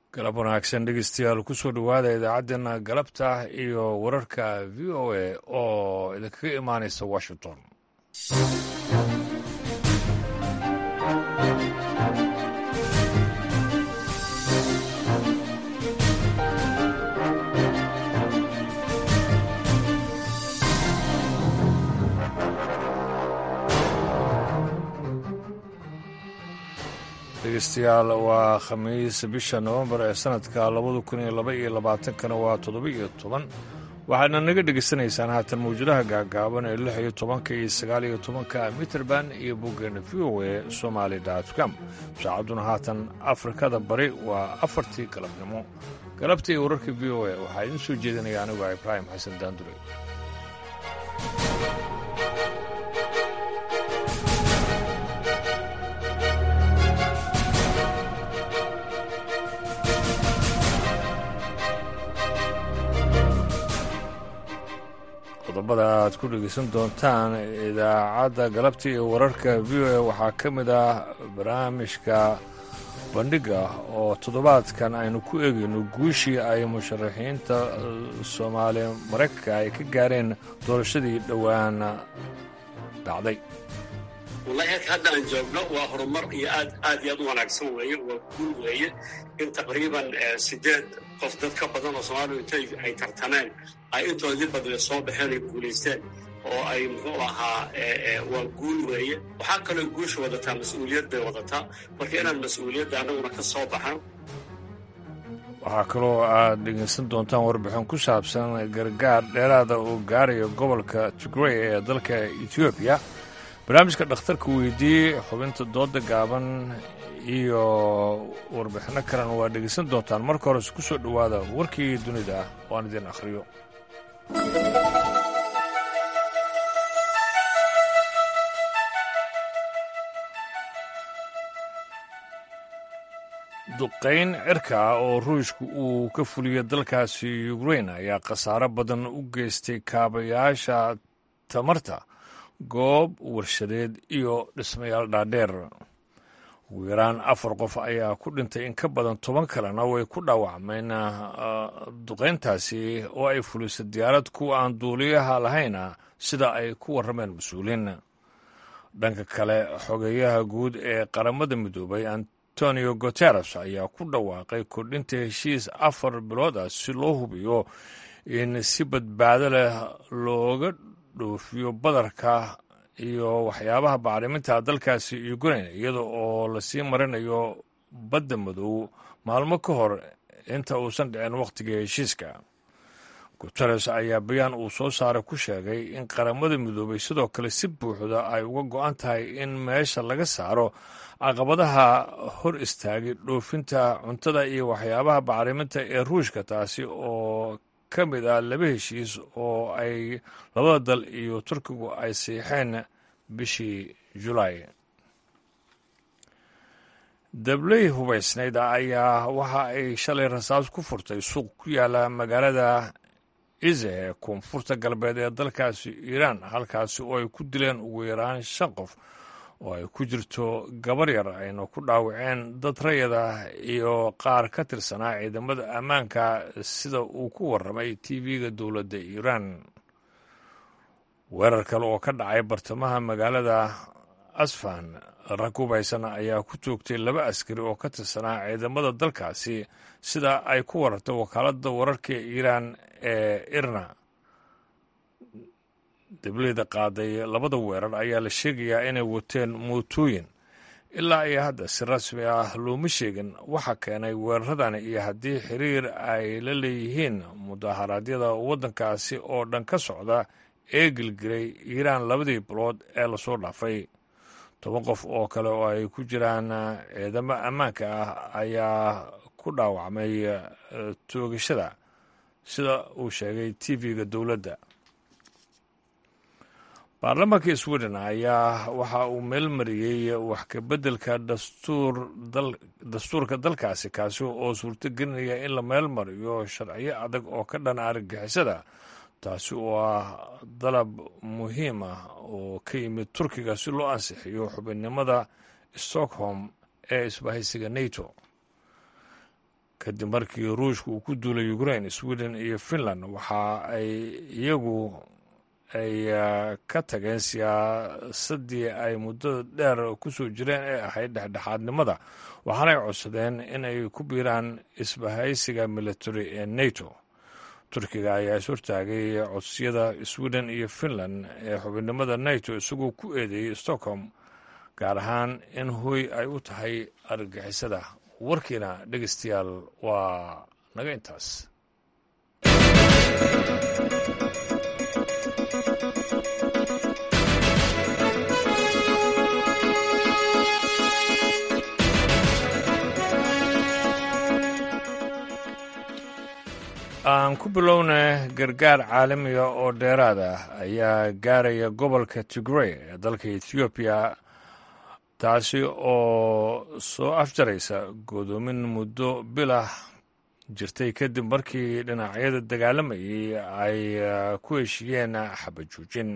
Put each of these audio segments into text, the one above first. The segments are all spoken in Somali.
galab wanaagsan dhegeystayaal kusoo dhowaada idaacaddeenna galabta iyo wararka v o a oo idinkaga imaanaysa washington dhegeystayaal waa khamiis bisha nowembar ee sanadka labada kun iyo laba iyo labaatankana waa toddoba iyo toban waxaadna naga dhegaysanaysaan haatan mawjadaha gaagaaban ee lix iyo tobanka iyo sagaal iyo tobanka mitrband iyo boggeena v o a somaali com saacadduna haatan afrikada bari waa afartii galabnimo galabta iyo wararka v o a waxaa idiin soo jeedinaya anigu ibraahim xasan daandure qodobada aad ku dhegeysan doontaan idaacadda galabta iyo wararka v o a waxaa ka mid ah barnaamijka bandhiga oo toddobaadkan aynu ku eegayno guushii ay musharaxiinta soomaali maraykanka ay ka gaareen doorashadii dhowaan dhacday wallahi halka hadda aan joogno waa horumar iyo aad aad iyo aad u wanaagsan weeye waa guul weeye in taqriiban sideed qof dad ka badan oo soomaaliya intay ay tartameen ay intoodii badle soo baxeen ay guulaysteen oo ay muxuu ahaa waa guul weeye waxaa kaloo guusha wadataa mas-uuliyad bay wadataa marka inaan mas-uuliyadda annaguna ka soo baxan waxaa kaloo aad dhegeysan doontaan warbixin ku saabsan gargaar dheeraada oo gaaraya gobolka tigrey ee dalka etoobiya barnaamijka dhakhtarka weydiiyey xubinta dooda gaaban iyo warbixinno kalena waa dhegeysan doontaan marka hores ku soo dhowaada warkii dunida ah oo aan idin akhriyo duqayn cirka ah oo ruushka uu ka fuliyey dalkaasi ukrain ayaa khasaaro badan u geystay kaabayaasha tamarta goob warshadeed iyo dhismayaal dhaadheer ugu yaraan afar qof ayaa ku dhintay in ka badan toban kalena way ku dhaawacmeen duqayntaasi oo ay fulisay diyaarad kuwa aan duuliyaha lahayna sida ay ku warrameen mas-uuliin dhanka kale xogeeyaha guud ee qaramada midoobay antonio guteres ayaa ku dhawaaqay kordhinta heshiis afar bilood ah si loo hubiyo in si badbaado leh looga dhoofiyo badarka iyo waxyaabaha bacriminta dalkaasi ukrain iyada oo lasii marinayo badda madow maalmo ka hor inta uusan dhicin wakhtiga heshiiska guteres ayaa bayaan uu soo saaray ku sheegay in qaramada midoobay sidoo kale si buuxda ay uga go-an tahay in meesha laga saaro caqabadaha hor istaagay dhoofinta cuntada iyo waxyaabaha bacriminta ee ruushka taasi oo ka mid ah laba heshiis oo ay labada dal iyo turkigu ay siixeen bishii julaay dabley hubaysnayd ayaa waxa ay shalay rasaas ku furtay suuq ku yaala magaalada ize ee koonfurta galbeed ee dalkaasi iiraan halkaasi oo ay ku dileen ugu yaraan shan qof oo ay ku jirto gabar yar ayna ku dhaawaceen dad rayada iyo qaar ka tirsanaa ciidamada ammaanka sida uu ku warramay tv-ga dowladda iiraan weerar kale oo ka dhacay bartamaha magaalada asfan rag hubaysan ayaa ku toogtay laba askari oo ka tirsanaa ciidamada dalkaasi sida ay ku warartay wakaaladda wararka iiraan ee irna dableyda qaaday labada weerar ayaa la sheegayaa inay wateen mootooyin ilaa iyo hadda si rasmi ah looma sheegin waxa keenay weeraradani iyo haddii xiriir ay la leeyihiin mudaharaadyada waddankaasi oo dhan ka socda ee gelgiray iiraan labadii bilood ee lasoo dhaafay toban qof oo kale oo ay ku jiraan ciidamo ammaanka ah ayaa ku dhaawacmay toogashada sida uu sheegay tv-ga dowladda baarlamaanka sweden ayaa waxa uu meel mariyey wax ka beddelka dastuurka dalkaasi kaasi oo suurto gelinaya in la meel mariyo sharciyo adag oo ka dhana argagixisada taasi oo ah dalab muhiim ah oo ka yimid turkiga si loo ansixiyo xubinnimada stockholm ee isbahaysiga nato kadib markii ruushka uu ku duulay ukrain sweden iyo finland waxa ay iyagu ay ka tageen siyaasaddii ay muddo dheer ku soo jireen ee ahayd dhexdhexaadnimada waxaana ay codsadeen in ay ku biiraan isbahaysiga military ee nato turkiga ayaa is hortaagay codsiyada sweden iyo finland ee xubinnimada nato isagoo ku eedeeyey stockholm gaar ahaan in hoy ay u tahay argagixisada warkiina dhegeystayaal waa naga intaas aan ku bilowna gargaar caalamiga oo dheeraad ah ayaa gaaraya gobolka tigrey ee dalka ethoobiya taasi oo soo afjaraysa godoomin muddo bilah jirtay kadib markii dhinacyada dagaalamayay ay ku heshiiyeen xabajoojin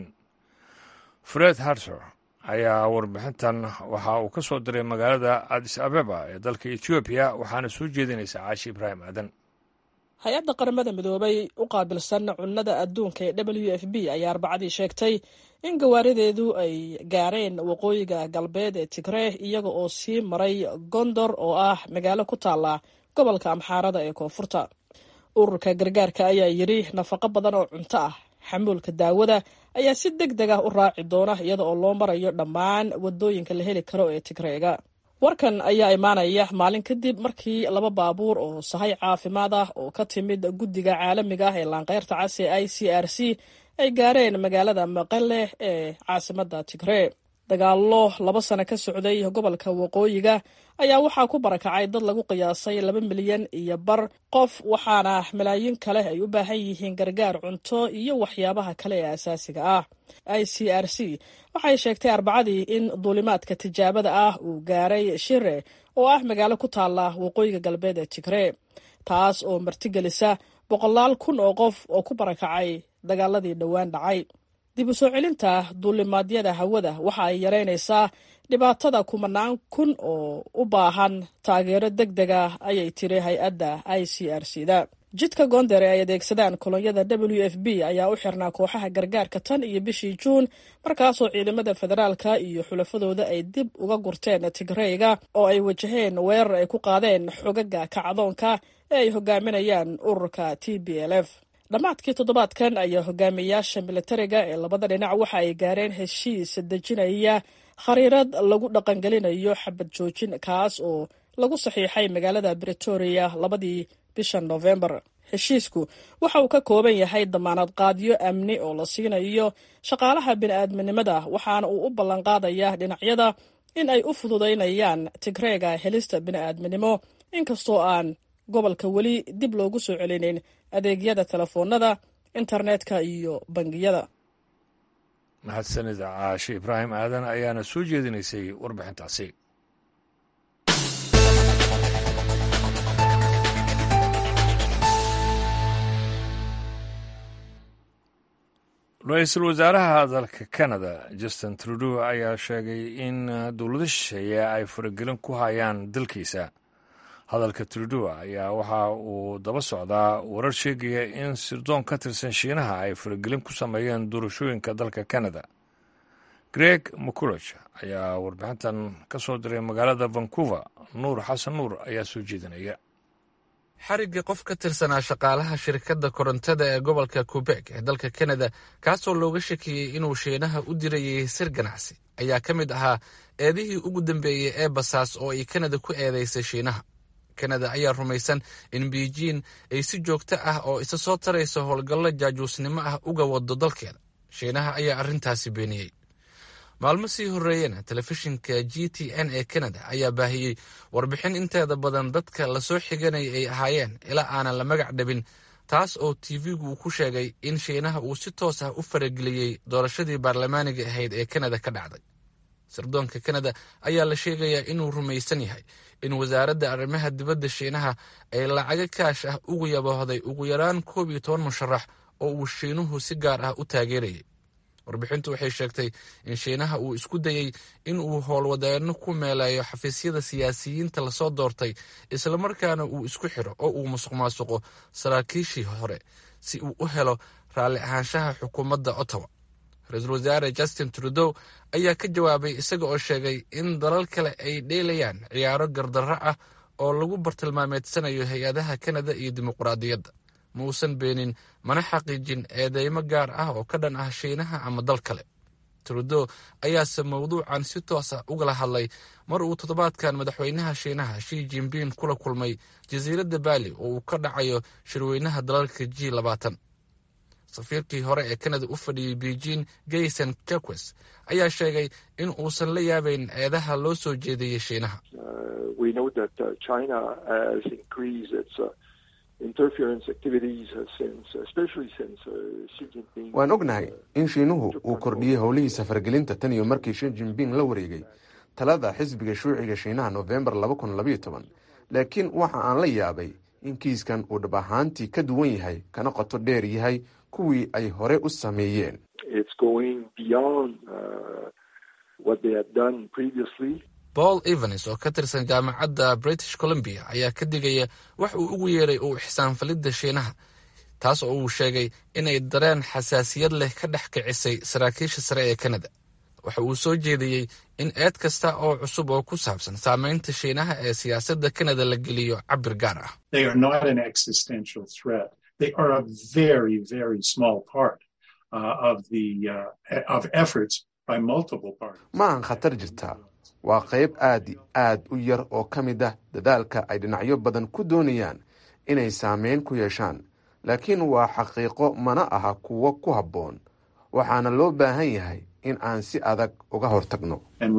fred harter ayaa warbixintan waxa uu ka soo diray magaalada adis abeba ee dalka ethoobiya waxaana soo jeedinaysa caashi ibraahim aadan hay-adda qaramada midoobay u qaabilsan cunnada adduunka ee w f b ayaa arbacadii sheegtay in gawaarideedu ay gaareen waqooyiga galbeed ee tigree iyaga oo sii maray gondor oo ah magaalo ku taalla gobolka amxaarada ee koonfurta ururka gargaarka ayaa yidhi nafaqo badan oo cunto ah xamuulka daawada ayaa si deg deg ah u raaci doona iyada oo loo marayo dhammaan wadooyinka la heli karo ee tigreega warkan ayaa imaanaya maalin kadib markii laba baabuur oo sahay caafimaad ah oo ka timid guddiga caalamiga ah ee laanqeyrta cas ee i c r c ay gaareen magaalada maqale ee caasimadda tigree dagaallo laba sano ka socday gobolka waqooyiga ayaa waxaa ku barakacay dad lagu qiyaasay laba milyan iyo bar qof waxaana malaayiin kale ay u baahan yihiin gargaar cunto iyo waxyaabaha kale ee asaasiga ah i c r c waxay sheegtay arbacadii in duulimaadka tijaabada ah uu gaaray shire oo ah magaalo ku taalla waqooyiga galbeed ee tigree taas oo martigelisa boqolaal kun oo qof oo ku barakacay dagaaladii dhowaan dhacay dib u soo celinta duulimaadyada hawada waxa ay yaraynaysaa dhibaatada kumanaan kun oo u baahan taageero deg deg ah ayay tiri hay-adda i c r c da jidka goondare ay adeegsadaan kolonyada w f b ayaa u xirnaa kooxaha gargaarka tan iyo bishii juun markaasoo ciidamada federaalka iyo xulafadooda ay dib uga gurteen tigreyga oo ay wajaheen weerar ay ku qaadeen xogaga kacdoonka ee ay hogaaminayaan ururka t b l f dhammaadkii toddobaadkan ayaa hogaamiyayaasha militariga ee labada dhinac waxa ay gaareen heshiis dejinaya khariirad lagu dhaqangelinayo xabad joojin kaas oo lagu saxiixay magaalada bretoria labadii bisha noofembar heshiisku waxa uu ka kooban yahay damaanad qaadyo amni oo la siinayo shaqaalaha bini'aadminimada waxaana uu u ballanqaadayaa dhinacyada in ay u fududaynayaan tigreega helista bini'aadminimo inkastoo aan gobolka weli dib loogu soo celinin adeegyada telefoonada internetka iyo bangiyada mahadsanida caashe ibraahim aadan ayaana soo jeedinaysay warbixintaasi ra-iisul wasaaraha dalka canada justin trudeau ayaa sheegay in dowlado shisheeye ay faragelin ku hayaan dalkiisa hadalka trudeau ayaa waxa uu daba socdaa warar sheegaya in sirdoon ka tirsan shiinaha ay faragelin ku sameeyeen doorashooyinka dalka canada greg mculog ayaa warbixintan ka soo diray magaalada vancouver nuur xasan nuur ayaa soo jeedinaya xarigga qof ka tirsanaa shaqaalaha shirkadda korontada ee gobolka quebek ee dalka kanada kaasoo looga shakiyey inuu shiinaha u dirayay sir ganacsi ayaa ka mid ahaa eedihii ugu dambeeyey ee basaas oo ay kanada ku eedaysay shiinaha kanada ayaa rumaysan in beijing ay si joogto ah oo isa soo taraysa howlgallo jaajuusnimo ah uga wado dalkeeda shiinaha ayaa arrintaasi beeniyey maalmo sii horreeyena telefishinka g t n ee kanada ayaa baahiyey warbixin inteeda badan dadka lasoo xiganaya ay ahaayeen ilaa aanan la magac dhabin taas oo tv-gu uu ku sheegay in shiinaha uu si toos ah u farageliyey doorashadii baarlamaaniga ahayd ee kanada ka dhacday sirdoonka kanada ayaa la sheegayaa inuu rumaysan yahay in wasaaradda arrimaha dibadda shiinaha ay lacago kaash ah ugu yaboohday ugu yaraan koob iyo toban musharax oo uu shiinuhu si gaar ah u taageerayay warbixintu waxay sheegtay in shiinaha uu isku dayey in uu howlwadeenno ku meeleeyo xafiisyada siyaasiyiinta lasoo doortay islamarkaana uu isku xiro oo uu musuq maasuqo saraakiishii hore si uu u helo raalli ahaanshaha xukuumadda ottawa ra-iisul wasaare justin trudeau ayaa ka jawaabay isaga oo sheegay in dalal kale ay dheelayaan ciyaaro gardarro ah oo lagu bartilmaameedsanayo hay-adaha kanada iyo dimuqraadiyadda ma uusan beenin mana xaqiijin eedeymo gaar ah oo ka dhan ah shiinaha ama dal kale trudeau ayaase mawduucan si toos ah ugala hadlay mar uu toddobaadkan madaxweynaha shiinaha shi jinbin kula kulmay jasiiradda baali oo uu ka dhacayo shirweynaha dalalka g labaatan safiirkii hore ee kanada u fadhiyey beijing gayson jaques ayaa sheegay in uusan la yaabayn eedaha loo soo jeediyey shiinaha waan ognahay in shiinuhu uu kordhiyey howlihiisa fargelinta tan iyo markii shi jinbing la wareegay talada xisbiga shuuciga shiinaha nofembar laakiin waxa aan la yaabay in kiiskan uu dhab ahaantii ka duwan yahay kana qoto dheer yahay kuwii ay hore u sameeyeen paul evans oo ka tirsan jaamacadda british columbia ayaa ka digaya wax uu ugu yeeray uu ixsaanfalidda shiinaha taas oo uu sheegay inay dareen xasaasiyad leh ka dhex kicisay saraakiisha sare ee kanada waxa uu soo jeediyey in eed kasta oo cusub oo ku saabsan saameynta shiinaha ee siyaasadda kanada la geliyo cabir gaar ah ma aan khatar jirtaa waa qayb aad aad u yar oo ka mid ah dadaalka ay dhinacyo badan ku doonayaan inay saameyn ku yeeshaan laakiin waa xaqiiqo mana aha kuwo ku habboon waxaana loo baahan yahay in aan si adag uga hortagno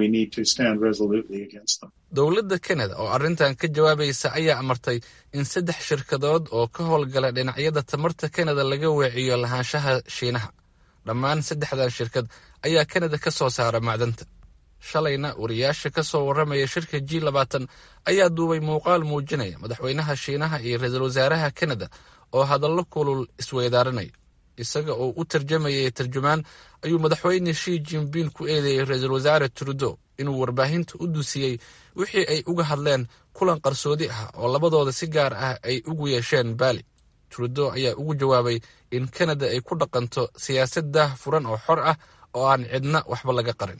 dowladda kanada oo arrintan ka jawaabaysa ayaa amartay in saddex shirkadood oo ka howlgala dhinacyada tamarta kanada laga weeciyo lahaanshaha shiinaha dhammaan saddexdan shirkad ayaa kanada ka soo saara macdanta shalayna wariyaasha ka soo warramaya shirka g labaatan ayaa duubay muuqaal muujinaya madaxweynaha shiinaha iyo ra-iisul wasaaraha kanada oo hadallo kulul isweydaarinaya isaga oo u tarjamayay tarjumaan ayuu madaxweyne shi jinbin ku eedeeyey ra-iisul wasaare trudeau inuu warbaahinta u dusiyey wixii ay uga hadleen kulan qarsoodi ah oo labadooda si gaar ah ay ugu yeesheen baali trudeau ayaa ugu jawaabay in kanada ay ku dhaqanto siyaasad daah furan oo xor ah oo aan cidna waxba laga qarin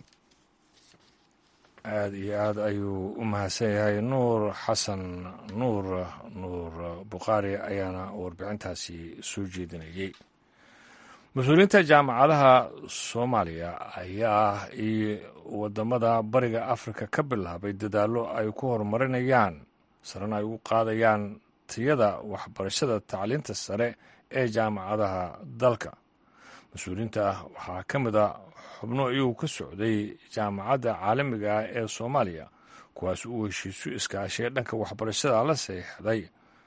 aada iyo aad ayuu u mahadsan yahay nuur xasan nuur nuur bukhaari ayaana warbixintaasi soo jeedinayay mas-uuliyiinta jaamacadaha soomaaliya ayaa iyo wadamada bariga afrika ka bilaabay dadaallo ay ku horumarinayaan sarena ay ugu qaadayaan tiyada waxbarashada tacliinta sare ee jaamacadaha dalka mas-uuliyiinta waxaa ka mid a xubno iyagu ka socday jaamacadda caalamiga ah ee soomaaliya kuwaas uu heshiisu iskaashay dhanka waxbarashada la saxiixday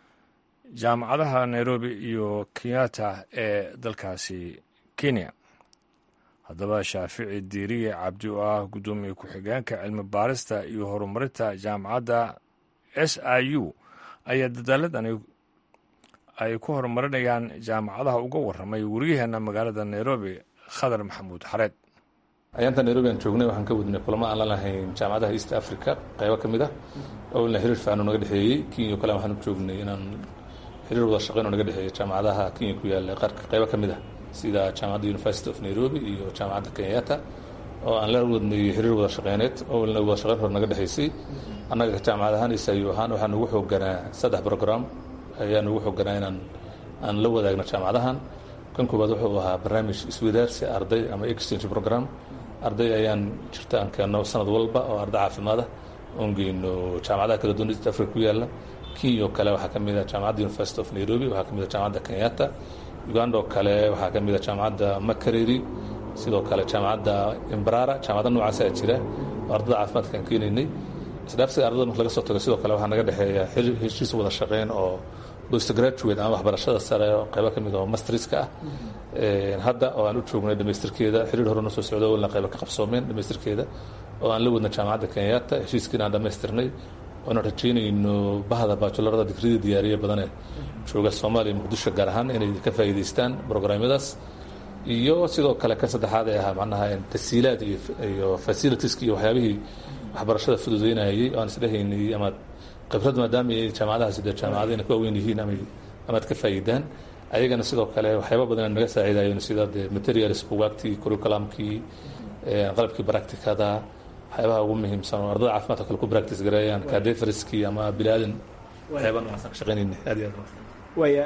jaamacadaha nairobi iyo kenyatta ee dalkaasi kenya haddaba shaafici diiriye cabdi oo ah guddoomiye ku-xigeenka cilmi baarista iyo horumarinta jaamacadda s i u ayaa dadaaladani ay ku horumarinayaan jaamacadaha uga warramay waryaheena magaalada nairobi khadar maxamuud xareed ayaanta nairobi aan joognay waxaan ka wadnay kulamo aan la lahayn jaamacadaha east africa qaybo ka mid ah owlna xiriir fiican oo naga dhexeeyey kenya o kale waxaan u joognay inaan xiriir wada shaqeyn oo naga dhexeeya jaamacadaha kenya ku yaalla qaarka qaybo ka mid ah sida jaamacadda university of nairobi iyo jaamacadda kenyatta oo aan la wadnay xiriir wada shaqeyneed owlna wada shaqeyn hore naga dhexeysay annaga jaamacad ahaan isayu ahaan waxaa nagu xooganaa saddex program ayaa nagu xooganaa inaan aan la wadaagno jaamacadahan kan koowaad wuxuu ahaa barnaamij iswadaarsi arday ama exchange program arday ayaan jirta aan keenno sanad walba oo arday caafimaada oon geyno jaamacadaha kala duwan east africa ku yaalla kenya oo kale waxaa ka mid a jaamacadda university of nairobi waxaa ka mid a jaamacadda kenyatta uganda oo kale waxaa ka mid a jaamacadda makareri sidoo kale jaamacadda imbrara jaamacadda noocaas aa jira oo ardada caafimaadka aan keenaynay isdhaafsiga ardada marka laga soo tago sidoo kale waxaa naga dhexeeya heshiis wada shaqeyn oo postgraduate ama waxbarashada sare oo qaybo ka mid oo mastriska ah hadda oo aan u joognay dhamaystirkeeda xiriir hore noo soo socdo walna qaybo ka qabsoomeen dhamaystirkeeda oo aan la wadna jaamacadda kenyatta heshiiskiina aan dhamaystirnay oona rajaynayno bahda baajularada digridii diyaariye badane jooga soomaaliya muqdisho gaar ahaan inay ka faa'iidaystaan brograamyadaas iyo sidoo kale kan saddexaad ee ahaa macnaha tasiilaad iyo iyo facilitieska iyo waxyaabihii waxbarashada fududeynayay oo aan isdhehaynay ama khibrad maadaama ay jaamacadahaasi dee jaamacadayna ku waaweyn yihiin ama amaad ka faa'iidaan ayagana sidoo kale waxyaaba badan naga saaciidayeen sida dee materials bugaagtii curriculumkii qalabkii practicada waxyaabaha ugu muhiimsan oo ardada caafimaadka kale ku practice gareeyaan cadefriskii ama bilaadan waxyaaba noocaasaan ka shaqaynayna aad iyo aad waaya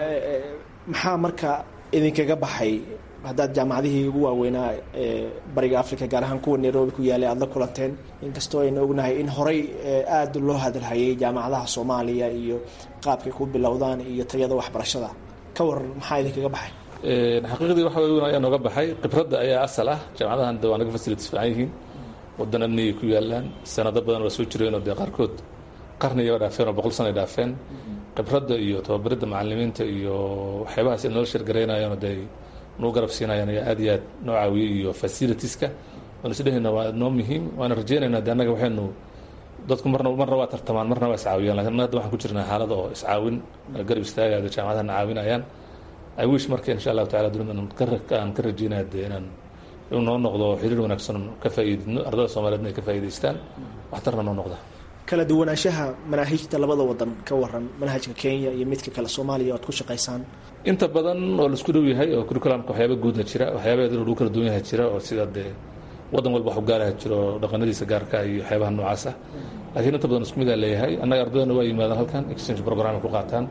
maxaa marka idinkaga baxay haddaad jaamacadihii ugu waaweynaa ee bariga africa gaar ahaan kuwa nairobi ku yaalay aada la kulanteen inkastoo aynu ognahay in horey aada loo hadalhayay jaamacadaha soomaaliya iyo qaabkay ku bilowdaan iyo tayada waxbarashada ka waran maxaa idinkaga baxay xaqiiqdii waxa weyn ayaa nooga baxay khibradda ayaa asal ah jaamacadahan de waa naga facilities fiican yihiin waddan amniyay ku yaalaan sanado badan waa soo jireenoo dee qaarkood qarniga dhaafeen oo boqol sana dhaafeen khibradda iyo tababaridda macalimiinta iyo waxyaabahaas nala shirgaraynayaanoo dee nuu garab siinayaan ayaa aad iyo aad noo caawiyey iyo facilitieska waan isdhehayna waa noo muhiim waana rajaynaynaa de annaga waxaynu dadku marna marna waa tartamaan marna waa iscaawiyaan lakin annaga hadda waxaan ku jirnaa xaalada oo iscaawin garab istaagaada jaamacadahana caawinayaan i wish marka insha allahu tacala dunida aan ka rajaynaya dee inaan inuu noo noqdo xiriir wanaagsan ka faa'iidino ardada soomaliyeedna ay ka faa'iidaystaan waxtarna noo noqda kala duwanaanshaha manaahijta labada wadan ka waran manhajka kenya iyo midka kale soomaaliya oad ku shaqaysaan inta badan oo laisku dhow yahay oo curriculumka waxyaaba guudna jira waxyaaba lagu kala duwan yahay jira oo sida dee wadan walba wax u gaaraha jiro dhaqanadiisa gaarka iyo waxyaabaha noocaas ah laakiin inta badan isku midaa leeyahay annaga ardadana waa yimaadaan halkan exchange program ku qaataan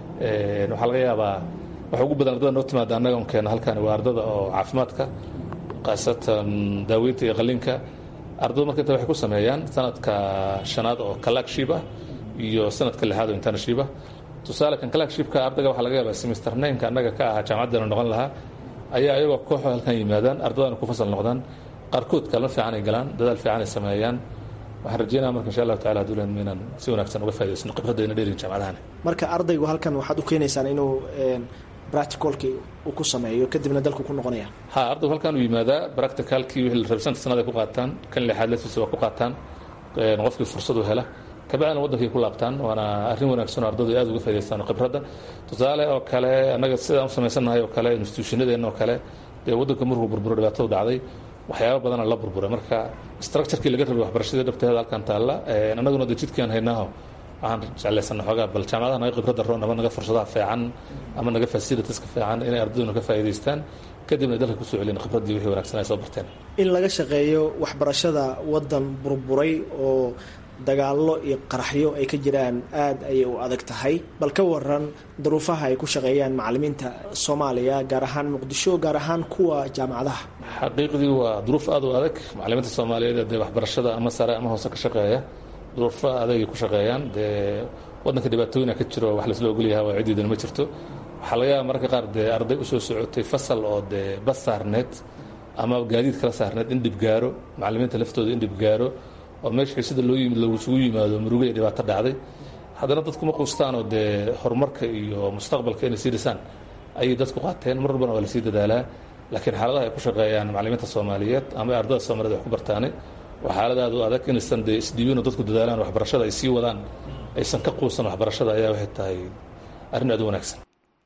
waxaa laga yaabaa waxa ugu badan ardada noo timaada annaga on keena halkan waa ardada oo caafimaadka khaasatan daaweynta iyo qalinka ardada marka inta waxay ku sameeyaan sanadka shanaad oo kalagship ah iyo sanadka lixaad oo internship ah tusaale kan kalagshipka ardayga waxaa laga yaabaa semester nineka annaga ka ahaa jaamacaddana noqon lahaa ayaa ayagoo kooxo halkan yimaadaan ardadana ku fasal noqdaan qaarkood kalma fiican ay galaan dadaal fiican ay sameeyaan waxaan rajeynaya marka insha allahu tacala haduulan inaan si wanaagsan uga faa'idaysano khibradayna dheerin jaamacadahani marka ardaygu halkan waxaad u keenaysaan inuu practicalkii uu ku sameeyo kadibna dalku ku noqonaya ha ardaygu halkan uu yimaadaa practicalkii wixii la rabay santa sanad ay ku qaataan kan lixaad laftiisa waa ku qaataan qofkii fursad u hela kabacdina waddankay ku laabtaan waana arrin wanaagsan oo ardadu aad uga faa'idaystaan khibradda tusaale oo kale annaga sidaan u samaysannahay oo kale institutionadeenna oo kale dee waddanka markuu burburo dhibaatadu dhacday waxyaaba badana la burburay marka structurekii laga rabay waxbarashadii dhabteeda halkan taalla annaguna de jidkiiaan haynaaho waxaan jeclaysana xoogaa bal jaamacadaha naga khibradda roon ama naga fursadaha fiican ama naga facilitieska fiican inay ardaduna ka faa'idaystaan kadibna ay dalka kusoo celin khibraddii wixii wanaagsan ay soo barteen in laga shaqeeyo waxbarashada waddan burburay oo dagaallo iyo qaraxyo ay ka jiraan aad ayay u adag tahay bal ka waran daruufaha ay ku shaqeeyaan macalimiinta soomaaliya gaar ahaan muqdisho gaar ahaan kuwa jaamacadaha xaqiiqdii waa duruuf aad u adag macalimiinta soomaaliyeed dee waxbarashada ama sare ama hoose ka shaqeeya duruufo adagay ku shaqeeyaan dee waddanka dhibaatooyina ka jiro wax laisla ogolyaha waa ciddiidana ma jirto waxaa laga yaaba mararka qaar dee arday usoo socotay fasal oo dee bas saarneed ama gaadiid kala saarneed in dhib gaaro macalimiinta laftooda in dhib gaaro oo meesha xiisada loo yimid lagusugu yimaado murugo iyo dhibaato dhacday haddana dadku ma quustaanoo dee horumarka iyo mustaqbalka inay sii dhisaan ayay dadku qaateen mar walbana waa lasii dadaalaa laakiin xaaladaha ay ku shaqeeyaan macalimiinta soomaaliyeed ama ardada soomaaliyed wax ku bartaane waa xaalad aad u adag inaysan dee isdhiibinoo dadku dadaalaan waxbarashada ay sii wadaan aysan ka quusan waxbarashada ayaa waxay tahay arrin aad u wanaagsan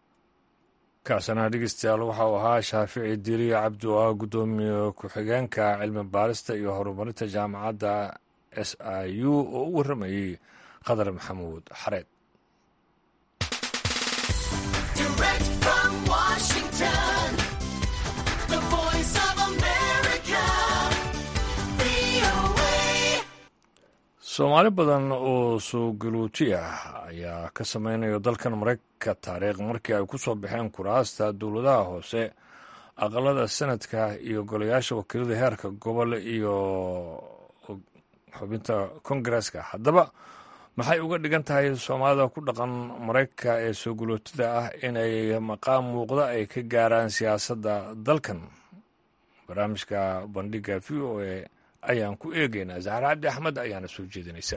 kaasana dhegeystayaal waxau ahaa shaafici diriya cabdi oo ah guddoomiye ku-xigeenka cilmi baarista iyo horumarinta jaamacadda s i u oo u warramayey khadar maxamuud xareed soomaali badan oo soo galuuti ah ayaa ka sameynaya dalkan maraykanka taariikh markii ay ku soo baxeen kuraasta dowladaha hoose aqalada sanadka iyo golayaasha wakiilada heerka gobol iyo xubinta kongareska haddaba maxay uga dhigan tahay soomaalida ku dhaqan maraykanka ee soo galuutida ah inay maqaam muuqda ay ka gaaraan siyaasadda dalkan barnaamijka bandhiga v o e ayaan ku eegaynaa zahra cabdi axmed ayaana soo jeedinaysa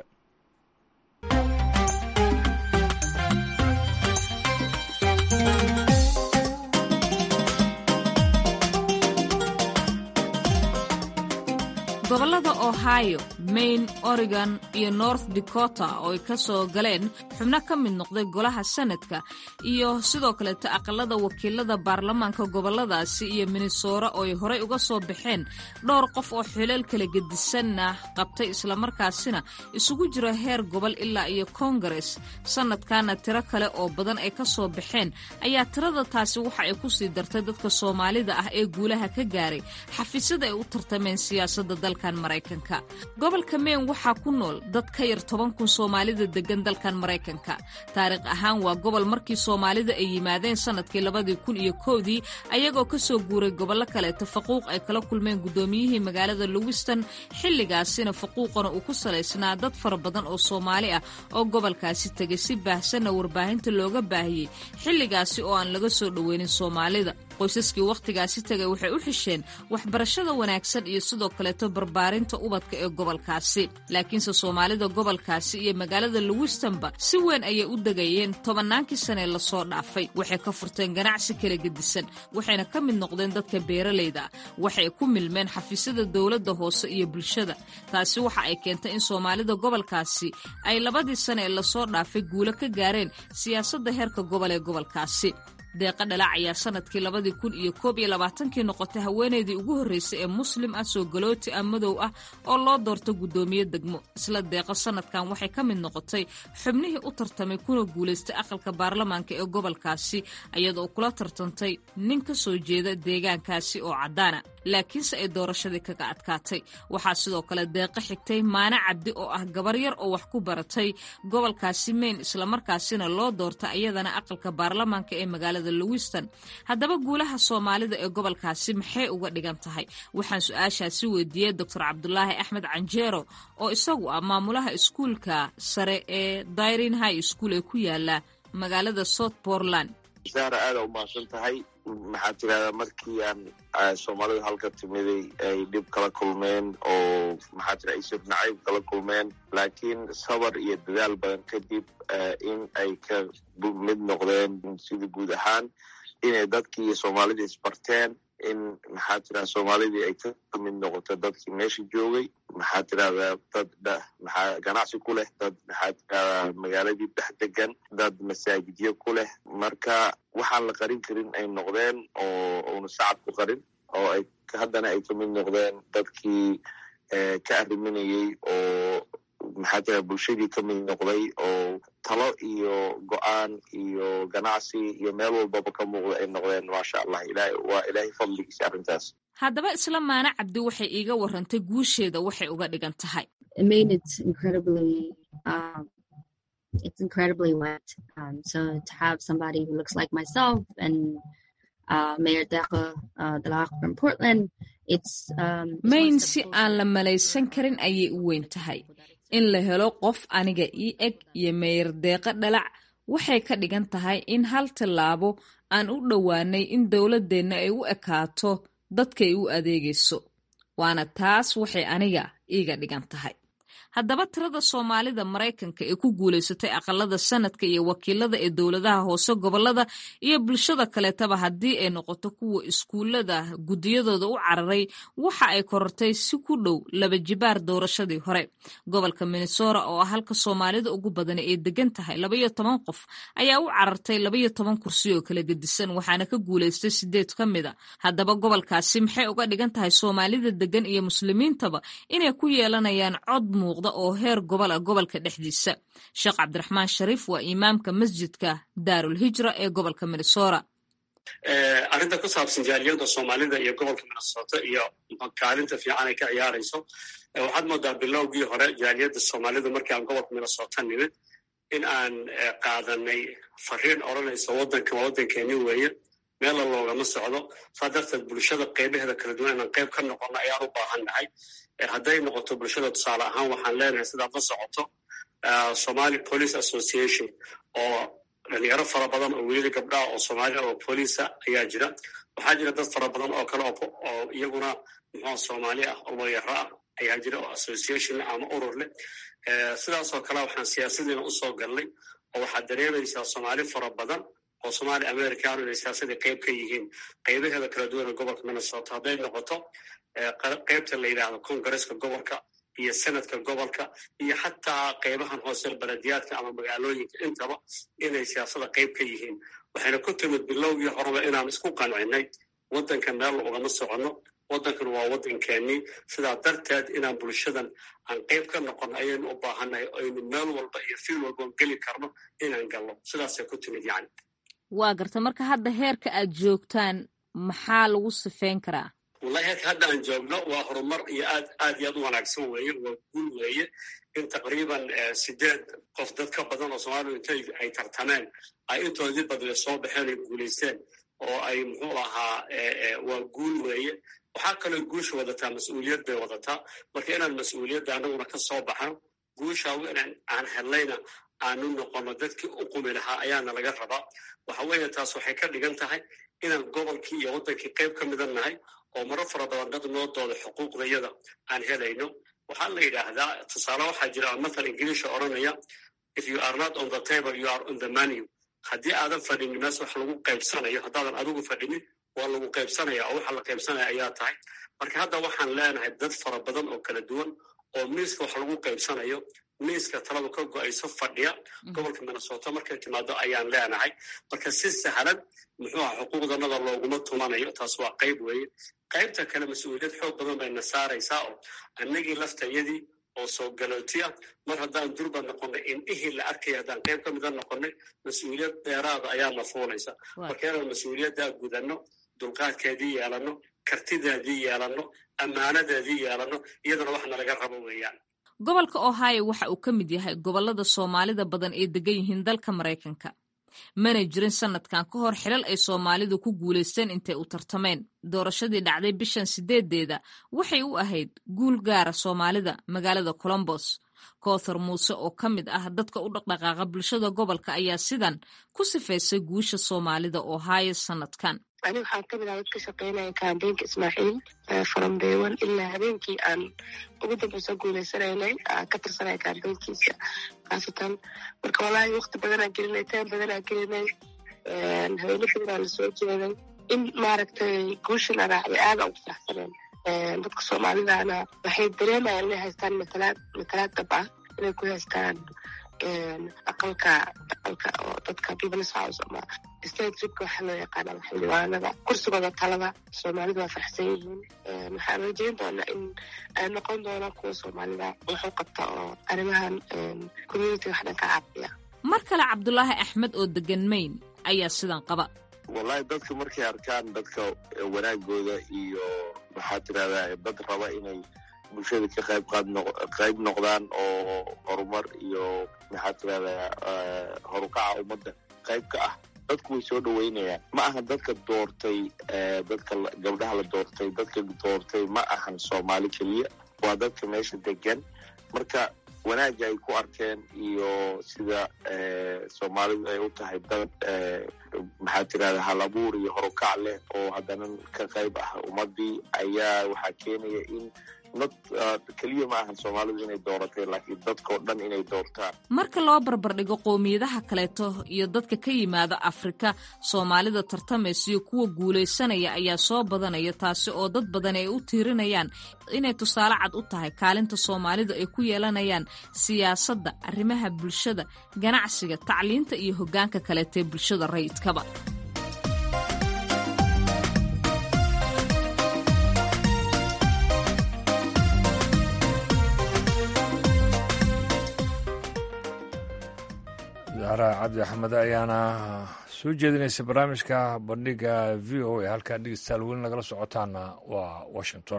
gobollada ohio maine oregon iyo north dakota oo ay ka soo galeen xubno ka mid noqday golaha sanadka iyo sidoo kaleeto aqalada wakiilada baarlamaanka gobolladaasi iyo minnesora oo ay horey uga soo baxeen dhowr qof oo xilal kala gedisanna qabtay islamarkaasina isugu jira heer gobol ilaa iyo kongares sanadkana tiro kale oo badan ay ka soo baxeen ayaa tirada taasi waxa ay kusii dartay dadka soomaalida ah ee guulaha ka gaaray xafiisyada ay u tartameen siyaasadda dalkan maraykanka gobolka maine waxaa ku nool dad ka yar toban kun soomaalida degan dalkan maraykanka taariikh ahaan waa gobol markii soomaalida ay yimaadeen sanadkii labadii kun iyo kowdii ayagoo ka soo guuray gobollo kaleeto faquuq ay kala kulmeen guddoomiyihii magaalada lowiston xilligaasina faquuqana uu ku salaysnaa dad fara badan oo soomaali ah oo gobolkaasi tegay si baahsanna warbaahinta looga baahiyey xilligaasi oo aan laga soo dhoweynin soomaalida qoysaskii wakhtigaasi tegay waxay u xisheen waxbarashada wanaagsan iyo sidoo kaleeto barbaarinta ubadka ee gobolkaasi laakiinse soomaalida gobolkaasi iyo magaalada lowistonba si weyn ayay u degayeen tobannaankii sanee lasoo dhaafay waxay ka furteen ganacsi kala gedisan waxayna ka mid noqdeen dadka beeralayda ah waxay ku milmeen xafiisyada dowladda hoose iyo bulshada taasi waxa ay keentay in soomaalida gobolkaasi ay labadii sane ee lasoo dhaafay guulo ka gaareen siyaasadda heerka gobol ee gobolkaasi deeqa dhalac ayaa sanadkii labadii kun iyo koob iyo labaatankii noqotay haweeneydii ugu horreysay ee muslim ah soo galooti ah madow ah oo loo doorto guddoomiye degmo isla deeqa sanadkan waxay ka mid noqotay xubnihii u tartamay kuna guulaystay aqalka baarlamaanka ee gobolkaasi iyadoo kula tartantay nin ka soo jeeda deegaankaasi oo caddaana laakiinse ay doorashadii kaga adkaatay waxaa sidoo kale deeqa xigtay maane cabdi oo ah gabar yar oo wax ku baratay gobolkaasi maine islamarkaasina loo doorta iyadana aqalka baarlamaanka ee magaalada lowiston haddaba guulaha soomaalida ee gobolkaasi maxay uga dhigan tahay waxaan su-aashaasi weydiiyey doctor cabdulaahi axmed canjeero oo isagu ah maamulaha iskuulka sare ee dairin high school ee ku yaala magaalada south portland zahra aada u mahadsan tahay maxaa tirahdaa markii aan soomaalida halka timiday ay dhib kala kulmeen oo maxaa tira isir nacayb kala kulmeen laakiin sabar iyo dadaal badan kadib in ay ka mid noqdeen sida guud ahaan inay dadkii soomaalida isbarteen in maxaa tirahda soomaalidii ay ka mid noqoto dadkii meesha joogay maxaa tirahdaa dad maxaa ganacsi ku leh dad maxaa tirahdaa magaaladii dhex degan dad masaajidyo ku leh marka waxaan la qarin karin ay noqdeen oo una sacab ku qarin oo ay haddana ay ka mid noqdeen dadkii ka arriminayey oo maxaa tira bulshadii ka mid noqday oo talo iyo go-aan iyo ganacsi iyo meel walbaba ka muuqda ay noqdeen maasha allah ilaah waa ilaahay fadligiisa arrintaas haddaba isla maane cabdi waxay iiga warantay guusheeda waxay uga dhigan tahay it's incredibly wet. Um, so to have somebody who looks like myself and uh, Mayor Deqa uh, Dalak from Portland, it's um, mayn si aan la malaysan karin ayay u weyn tahay in la helo qof aniga ii eg iyo meeyar deeqa dhalac waxay ka dhigan tahay in hal tallaabo aan u dhowaanay in dowladdeenna ay u ekaato dadkay u adeegayso waana taas waxay aniga iiga dhigan tahay haddaba tirada soomaalida maraykanka ee ku guulaysatay aqalada sanadka iyo wakiilada ee dowladaha hoose gobolada iyo bulshada kaleetaba haddii ay noqoto kuwa iskuullada guddiyadooda u cararay waxa ay korortay si ku dhow laba jibaar doorashadii hore gobolka minnesora oo ah halka soomaalida ugu badani ay degan tahay labaiyo toban qof ayaa u carartay labaiyo toban kursi oo kala gedisan waxaana ka guulaystay sideed ka mid a haddaba gobolkaasi maxay uga dhigan tahay soomaalida degan iyo muslimiintaba inay ku yeelanayaan cod muuqda oo heer gobol ah gobolka dhexdiisa sheekh cabdiraxmaan shariif waa imaamka masjidka daarul hijra ee gobolka minnesora arrinta ku saabsan jaaliyadda soomaalida iyo gobolka minnesota iyo kaalinta fiican ay ka ciyaarayso waxaad moodaa bilowgii hore jaaliyadda soomaalida markii aan gobolka minnesota nimid in aan qaadanay fariin odranaysa waddankan waa waddankeeni weeye meella loogama socdo saa darteed bulshada qeybaheeda kala duwan inaan qeyb ka noqono ayaan u baahan nahay hadday noqoto bulshada tusaale ahaan waxaan leenahay sidaad la socoto somali police association oo dhalinyaro fara badan oo welida gabdhaha oo soomaaliya oo poliisa ayaa jira waxaa jira dad fara badan oo kale oo iyaguna muxua soomaali ah oo mayaro ah ayaa jira oo association leh ama urur leh sidaasoo kale waxaan siyaasadiina usoo galnay oo waxaad dareemaysaa soomaali fara badan oo somaali americano inay siyaasadii qayb ka yihiin qaybaheeda kala duwan ee gobolka minnesota hadday noqoto qaybta la yidhaahdo congresska gobolka iyo senadka gobolka iyo xataa qaybahan hoose belediyaadka ama magaalooyinka intaba inay siyaasada qayb ka yihiin waxayna ku timid bilowgii horeba inaan isku qancinay waddanka meel ugama soconno waddankan waa waddankeenii sidaa darteed inaan bulshadan aan qayb ka noqono ayaynu u baahannahay aynu meel walba iyo fiil walba geli karno inaan galno sidaasay ku timid yani waa garta marka hadda heerka aad joogtaan maxaa lagu sifeyn karaa wallahi heerka hadda aan joogno waa horumar iyo aad aad iyo aad u wanaagsan weeye waa guul weeye in taqriiban sideed qof dad ka badan oo soomaaliya intay ay tartameen ay intoodii badle soo baxeen ay guulaysteen oo ay muxuu ahaa waa guul weeye waxaa kaloo guusha wadataa mas-uuliyad bay wadataa marka inaan mas-uuliyadda anaguna ka soo baxno guusha inaan aan hellayna aanu noqono dadkii u qumi lahaa ayaana laga rabaa waxa weeye taas waxay ka dhigan tahay inaan gobolkii iyo waddankii qayb ka midan nahay oo maro fara badan dad noo dooda xuquuqdayada aan helayno waxaa la yidhaahdaa tusaale waxaa jira mathal ingiliisha odhanaya if you are not on the table you are on the menu haddii aadan fadhinin mees wax lagu qaybsanayo haddaadan adigu fadhinin waa lagu qaybsanaya oo waxa la qaybsanaya ayaa tahay marka hadda waxaan leenahay dad fara badan oo kala duwan oo miiska wax lagu qaybsanayo miiska taladu ka go-ayso fadhiya gobolka minnesota markay timaado ayaan leenahay marka si sahlan muxuu aha xuquuqdanada looguma tumanayo taas waa qayb weeye qaybta kale mas-uuliyad xoog badan bayna saaraysaa oo annagii laftayadii oo soo galooti ah mar haddaan durba noqonnay indhihii la arkaya haddaan qayb ka mida noqonnay mas-uuliyad dheeraada ayaana fuulaysa marka inaan mas-uuliyaddaa gudanno dulqaadkeedii yeelanno kartideedii yeelanno ammaanadeedii yeelanno iyadana wax nalaga rabo weeyaan gobolka ohio waxa uu ka mid yahay gobollada soomaalida badan ee degan yihiin dalka maraykanka mana jirin sanadkan ka hor xilal ay soomaalidu ku guulaysteen intay u tartameen doorashadii dhacday bishan sideedeeda waxay u ahayd guul gaara soomaalida magaalada colombos koothar muuse oo ka mid ah dadka u dhaqdhaqaaqa bulshada gobolka ayaa sidan ku sifaysay guusha soomaalida ohio sanadkan ani waxaan kamid ah dad ka shaqeynaya kambeynka ismaaciil from day one ilaa habeenkii aan ugu dambeysa guuleysanaynay ka tirsanaya kambeynkiisa khaasatan marka wallaahi wakti badanaa gelinay taan badanaa gelinay habeeno badanaa lasoo jeeday in maaragtay guushan araacday aada ugu faraxsaneen dadka soomaalidana waxay dareemayaan inay haystaan matalaad matalaad dab ah inay ku haystaan aqalka aqalka oo dadka peoples house ama state ribka waxaa loo yaqaana xildhibaanada kursigooda talada soomaalidu waa faraxsan yihiin waxaan rajeyn doonaa in ay noqon doonaan kuwa soomaalida wuxuu qabta oo arrimahan community wax dhan ka caafiya mar kale cabdulaahi axmed oo degan mayn ayaa sidan qaba wallahi dadka markay arkaan dadka wanaagooda iyo maxaa tirahdaa dad raba inay bulshada ka qayb qaad qayb noqdaan oo horumar iyo maxaa tirahdaa horukaca ummadda qayb ka ah dadku way soo dhaweynayaan ma aha dadka doortay dadka gabdhaha la doortay dadka doortay ma ahan soomaali keliya waa dadka meesha degan marka wanaagga ay ku arkeen iyo sida soomaalidu ay u tahay dad maxaa tirahda hal abuur iyo horukac leh oo haddana ka qayb ah ummadii ayaa waxaa keenaya in dad keliya ma ahan soomaalidu inay dooratay laakiin dadkao dhan inay doortaan marka loo barbardhigo qowmiyadaha kaleeto iyo dadka ka yimaada afrika soomaalida tartamaysa iyo kuwa guulaysanaya ayaa soo badanaya taasi oo dad badan ay u tiirinayaan inay tusaale cad u tahay kaalinta soomaalidu ay ku yeelanayaan siyaasadda arrimaha bulshada ganacsiga tacliinta iyo hoggaanka kaleeta ee bulshada rayidkaba zahra cabdi axmed ayaana soo jeedinaysa barnaamijka bandhiga v o a halkaa dhegeystayaal weli nagala socotaana waa washington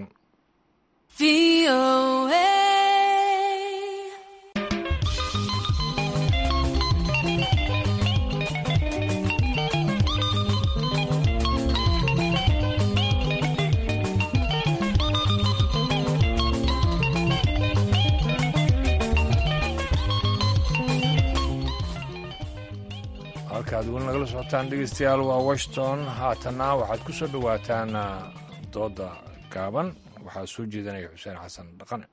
halkaad weli nagala socotaan dhegeystayaal waa washington haatanna waxaad ku soo dhowaataan dooda gaaban waxaa soo jeedanaya xuseen xasan dhaqane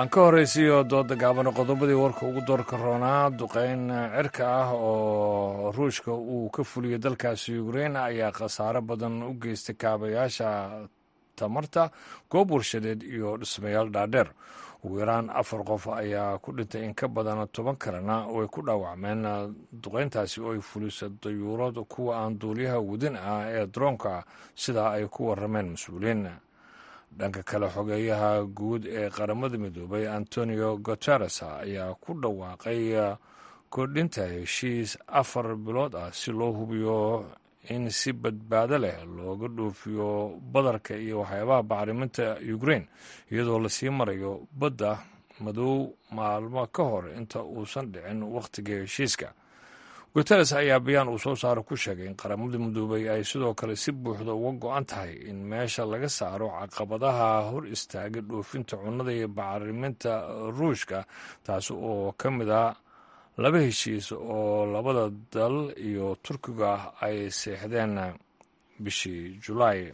aan ka horraysiiyo dooda gaabano qodobadii warka ugu doorka roonaa duqeyn cirka ah oo ruushka uu ka fuliyey dalkaasi ukrein ayaa khasaare badan u geystay kaabayaasha tamarta goob warshadeed iyo dhismayaal dhaadheer ugu yaraan afar qof ayaa ku dhintay in ka badan toban kalena way ku dhaawacmeen duqeyntaasi oo ay fulisay dayuurad kuwa aan duuliyaha wadin ah ee droonka sidaa ay ku warameen mas-uuliyiin dhanka kale xogeeyaha guud ee qaramada midoobay antonio guteres ayaa ku dhawaaqay kordhinta heshiis afar bilood ah si loo hubiyo in si badbaado leh looga dhoofiyo badarka iyo waxyaabaha bacriminta ukrein iyadoo lasii marayo badda madow maalmo ka hor inta uusan dhicin wakhtiga heshiiska guteres ayaa bayaan uu soo saaro ku sheegay in qaramada midoobay ay sidoo kale si buuxda uga go-an tahay in meesha laga saaro caqabadaha hor istaaga dhoofinta cunnada iyo bacriminta ruushka taasi oo ka mid ah laba heshiis oo labada dal iyo turkiga ay seexdeen bishii julaay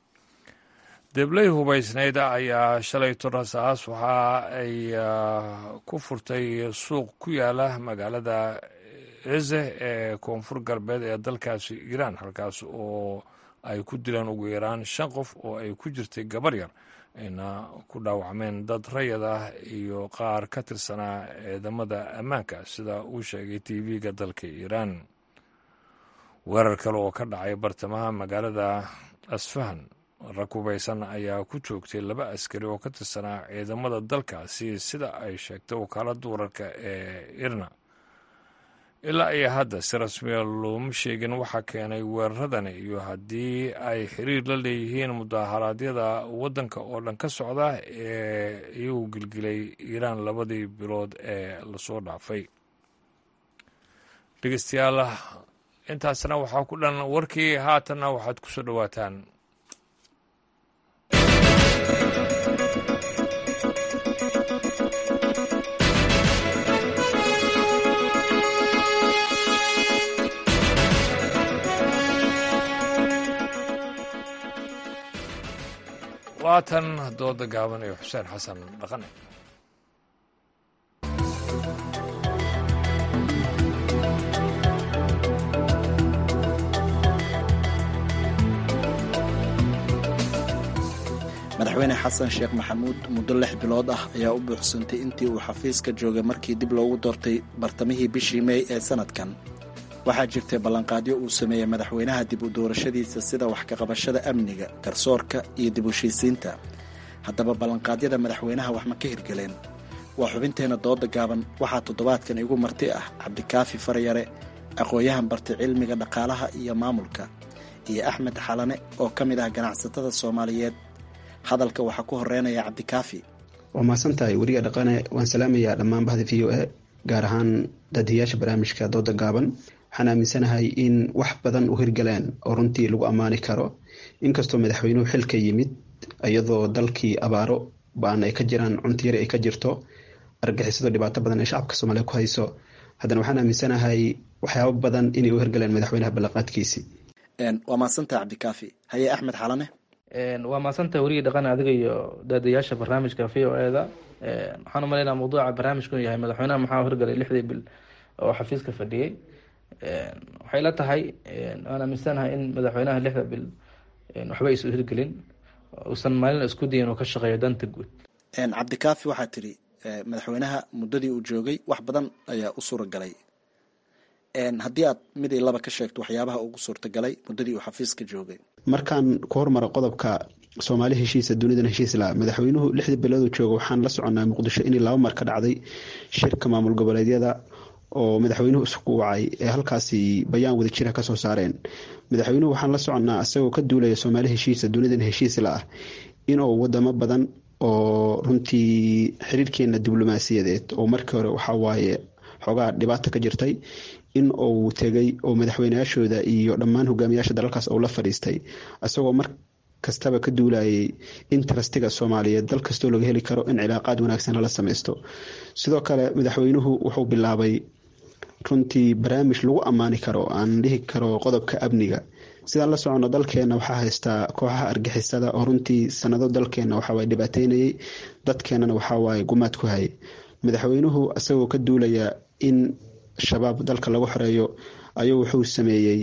debley hubaysnayd ayaa shalay torasaas waxa ay ku furtay suuq ku yaala magaalada eze ee koonfur galbeed ee dalkaasi iiraan halkaas oo ay ku dileen ugu yaraan shan qof oo ay ku jirtay gabar yar ayna ku dhaawacmeen dad rayad ah iyo qaar ka tirsanaa ciidamada ammaanka sida uu sheegay tv-ga dalka iiraan weerar kale oo ka dhacay bartamaha magaalada asfahan rag hubaysan ayaa ku joogtay laba askari oo ka tirsanaa ciidamada dalkaasi sida ay sheegtay wakaaladda wararka ee irna ilaa iyo hadda si rasmiya looma sheegin waxaa keenay weeraradani iyo haddii ay xiriir la leeyihiin mudaharaadyada waddanka oo dhan ka socda ee iyagu gilgilay iiraan labadii bilood ee lasoo dhaafay dhegeystayaal intaasna waxaa ku dhan warkii haatanna waxaad ku soo dhowaataan waatan dooda gaaban iyo xuseen xasan dhaqane madaxweyne xasan sheekh maxamuud muddo lix bilood ah ayaa u buuxsantay intii uu xafiiska joogay markii dib loogu doortay bartamihii bishii mey ee sanadkan waxaa jirtay ballanqaadyo uu sameeyey madaxweynaha dib u doorashadiisa sida wax kaqabashada amniga garsoorka iyo dib u heshiisiinta haddaba ballanqaadyada madaxweynaha wax ma ka hirgeleen waa xubinteenna dooda gaaban waxaa toddobaadkan igu marti ah cabdikaafi faryare aqoon-yahan bartay cilmiga dhaqaalaha iyo maamulka iyo axmed xalane oo ka mid ah ganacsatada soomaaliyeed hadalka waxaa ku horeynaya cabdikaafi waa mahadsan tahay weriga dhaqane waan salaamayaa dhammaan bahda v o a gaar ahaan daadiyaasha barnaamijka dooda gaaban waxaan aaminsanahay in wax badan u hirgaleen oo runtii lagu ammaani karo inkastoo madaxweynuhu xilka yimid iyadoo dalkii abaaro ba-an ay ka jiraan cunti yari ay ka jirto argixisado dhibaato badan ay shacabka soomaaliya ku hayso haddana waxaan aaminsanahay waxyaabo badan inay u hirgaleen madaxweynaha ballanqaadkiisii waa mahadsantaha cabdikaafi haye axmed xalane waa mahadsantaha werigii dhaqan adiga iyo daadayaasha barnaamijka v o e da waxaan umaleynaa mawduuca barnaamijku yahay madaxweynaha maxaa hirgalay lixdii bil oo xafiiska fadhiyey waxay la tahay waan aaminsanahay in madaxweynaha lixda bil waxba aysa hirgelin uusan maalin isku dayin uu ka shaqeeyo danta guud cabdikaafi waxaa tiri madaxweynaha muddadii uu joogay wax badan ayaa u suuragalay haddii aad mid iyo laba ka sheegto waxyaabaha ugu suurtagalay muddadii uu xafiiska joogay markaan ku hormaro qodobka soomaali heshiisa dunidan heshiisla madaxweynuhu lixdii bilooduu jooga waxaan la soconaa muqdisho inay laba mar ka dhacday shirka maamul goboleedyada oo madaxweynuhu isku wacay ee halkaasi bayaan wada jira kasoo saareen madaxweynuhu waxaan la soconnaa isagoo ka duulaya soomaali heshiisa dunidan heshiisla ah inuu wadamo badan oo runtii xiriirkeena diblomaasiyadeed oo markii hore waxawaaye xoogaa dhibaato ka jirtay in uu tegay oo madaxweyneyaashooda iyo dhammaan hogaamiyaasha dalalkaas uu la fadhiistay isagoo mar kastaba ka duulayay interestiga soomaaliyeed dal kastoo laga heli karo in cilaaqaad wanaagsan lala sameysto sidoo kale madaxweynuhu wuxuu bilaabay runtii barnaamij lagu ammaani karo aan dhihi karo qodobka amniga sidaan la soconno dalkeena waxaa haystaa kooxaha argixisada oo runtii sanado dalkeena waxawaaye dhibaateynayay dadkeenana waxawaaye gumaad ku hayay madaxweynuhu isagoo ka duulaya in shabaab dalka lagu xoreeyo ayuu wuxuu sameeyey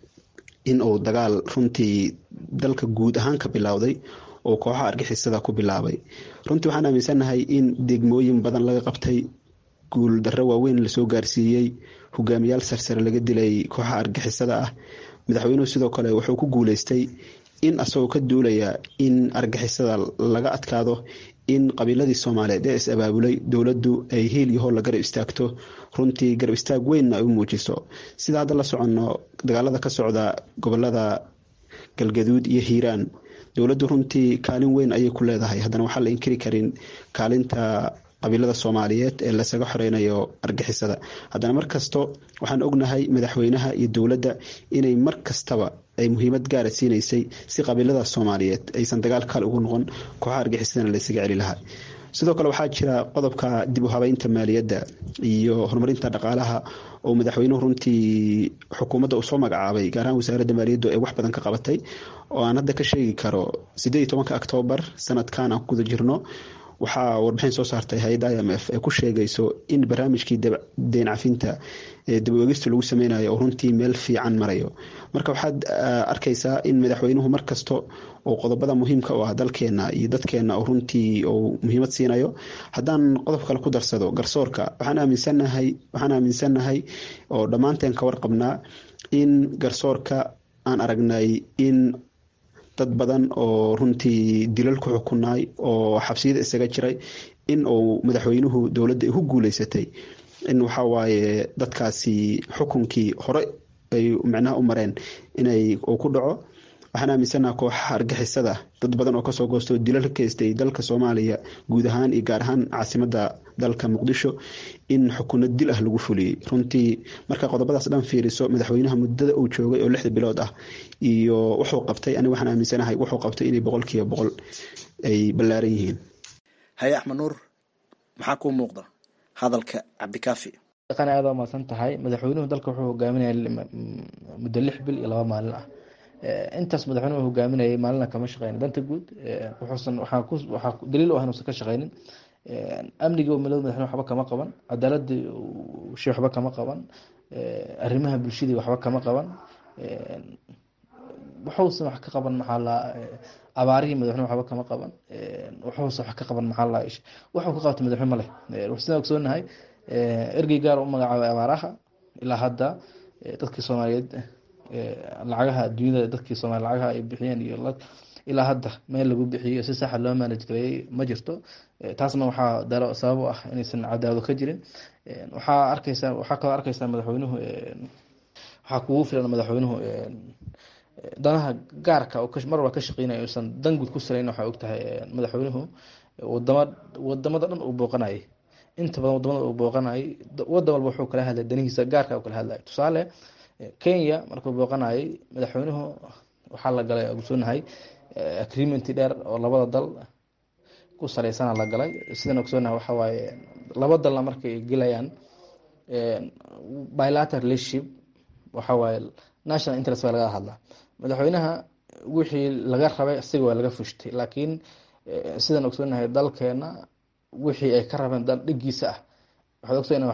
in uu dagaal runtii dalka guud ahaan ka bilowday oo kooxaha argixisada ku bilaabay runtii waxaan aaminsanahay in degmooyin badan laga qabtay guul darro waaweyn lasoo gaarsiiyey hogaamiyaal sarsare laga dilay kooxaha argixisada ah madaxweynuhu sidoo kale wuxuu ku guuleystay in asagoo ka duulaya in argixisada laga adkaado in qabiiladii soomaaliyeed ee is abaabulay dowladdu ay hiil iyo hool la garab istaagto runtii garab istaag weynna ay u muujiso sida hadda la soconno dagaalada ka socda gobolada galgaduud iyo hiiraan dowladdu runtii kaalin weyn ayay ku leedahay haddana waxaa la inkiri karin kaalinta qabiilada soomaaliyeed ee lasaga xoreynayo argixisada haddana mar kasto waxaan ognahay madaxweynaha iyo dowladda inay mar kastaba ay muhiimad gaara siinaysay si qabiilada soomaaliyeed aysan dagaal kaal ugu noqon kooxaha argixisadana laysaga celi lahaa sidoo kale waxaa jira qodobka dib u habeynta maaliyadda iyo horumarinta dhaqaalaha oo madaxweynuhu runtii xukuumadda uu soo magacaabay gaar ahaan wasaaradda maaliyaddu ay wax badan ka qabatay oo aan hadda ka sheegi karo sideed iyo tobanka oktoobar sanadkan aan ku guda jirno waxaa warbixin soo saartay hay-adda i m f ee ku sheegayso in barnaamijkii deen cafinta ee dabaegista lagu sameynayo oo runtii meel fiican marayo marka waxaad arkaysaa in madaxweynuhu mar kasto oo qodobada muhiimka u ah dalkeena iyo dadkeena oo runtii uu muhiimad siinayo haddaan qodob kale ku darsado garsoorka waxaan aaminsanahay waxaan aaminsannahay oo dhammaanteen ka warqabnaa in garsoorka aan aragnay in dad badan oo runtii dilal ku xukunaay oo xabsiyada isaga jiray in uu madaxweynuhu dowladda ay ku guuleysatay in waxawaaye dadkaasi xukunkii hore ay micnaha u mareen inay uu ku dhaco waxaan aaminsanaha kooxaha argixisada dad badan oo kasoo goosto dilal ka geystay dalka soomaaliya guud ahaan iyo gaar ahaan caasimada dalka muqdisho in xukuno dil ah lagu fuliyey runtii marka qodobadaas dhan fiiriso madaxweynaha muddada uu joogay oo lixda bilood ah iyo wuxuu qabtay aniga waxaan aaminsanahay wuxuu qabtay inay boqolkiiba boqol ay ballaaran yihiin haye axmed nuur maxaa kuu muuqda hadalka cabdikaafi dhaqan aada umaasan tahay madaxweynuhu dalka wuxuu hogaaminaya muddo lix bil iyo laba maalin ah intaas madaxweynuhu hogaaminayay maalina kama shaqeynin danta guud wuxuusan waxaa ku waxaa daliil u ah inuusan ka shaqeynin amniga umilada madaxweyne waxba kama qaban cadaaladii shay waxba kama qaban arrimaha bulshadii waxba kama qaban wuxuusan wax ka qaban maxaa la abaarihii madaxweyne waxba kama qaban wuxuusan wax ka qaban maxaa la wuxuu ka qabta madaxweyne ma leh sidaan ogsoonahay ergey gaar u magacaabay abaaraha ilaa hadda dadkii soomaaliyeed lacagaha adduunyada dadkii soomaliya lacagaha ay bixiyeen iyo ilaa hadda meel lagu bixiyo si saxa loo manage gareeyey ma jirto taasna waxaa daro sabab u ah inaysan cadaawado ka jirin waxaa arkeysaa waxaa kaloo arkeysaa madaxweynuhu waxaa kugu filan madaxweynuhu danaha gaarka mar walba ka shaqeynaya uusan dan guud ku sarayn waxaa ogtahay madaxweynuhu wadama wadamada dhan uu booqanayay inta badan wadamada uu booqanayay wadan walba wuxuu kala hadlay danihiisa gaarka uu kala hadlay tusaale kenya markuu booqanayay madaxweynuhu waxaa la galay ogsoonahay agreementi dheer oo labada dal ku saleysana la galay sidaan ogsoonahay waxa waaye laba dalna markay gelayaan bilateral relationship waxa waaye national interest baa laga hadlaa madaxweynaha wixii laga rabay isaga waa laga fushtay laakiin sidaan ogsoonahay dalkeena wixii ay ka rabeen dal dhigiisa ah waxaad ogtaa in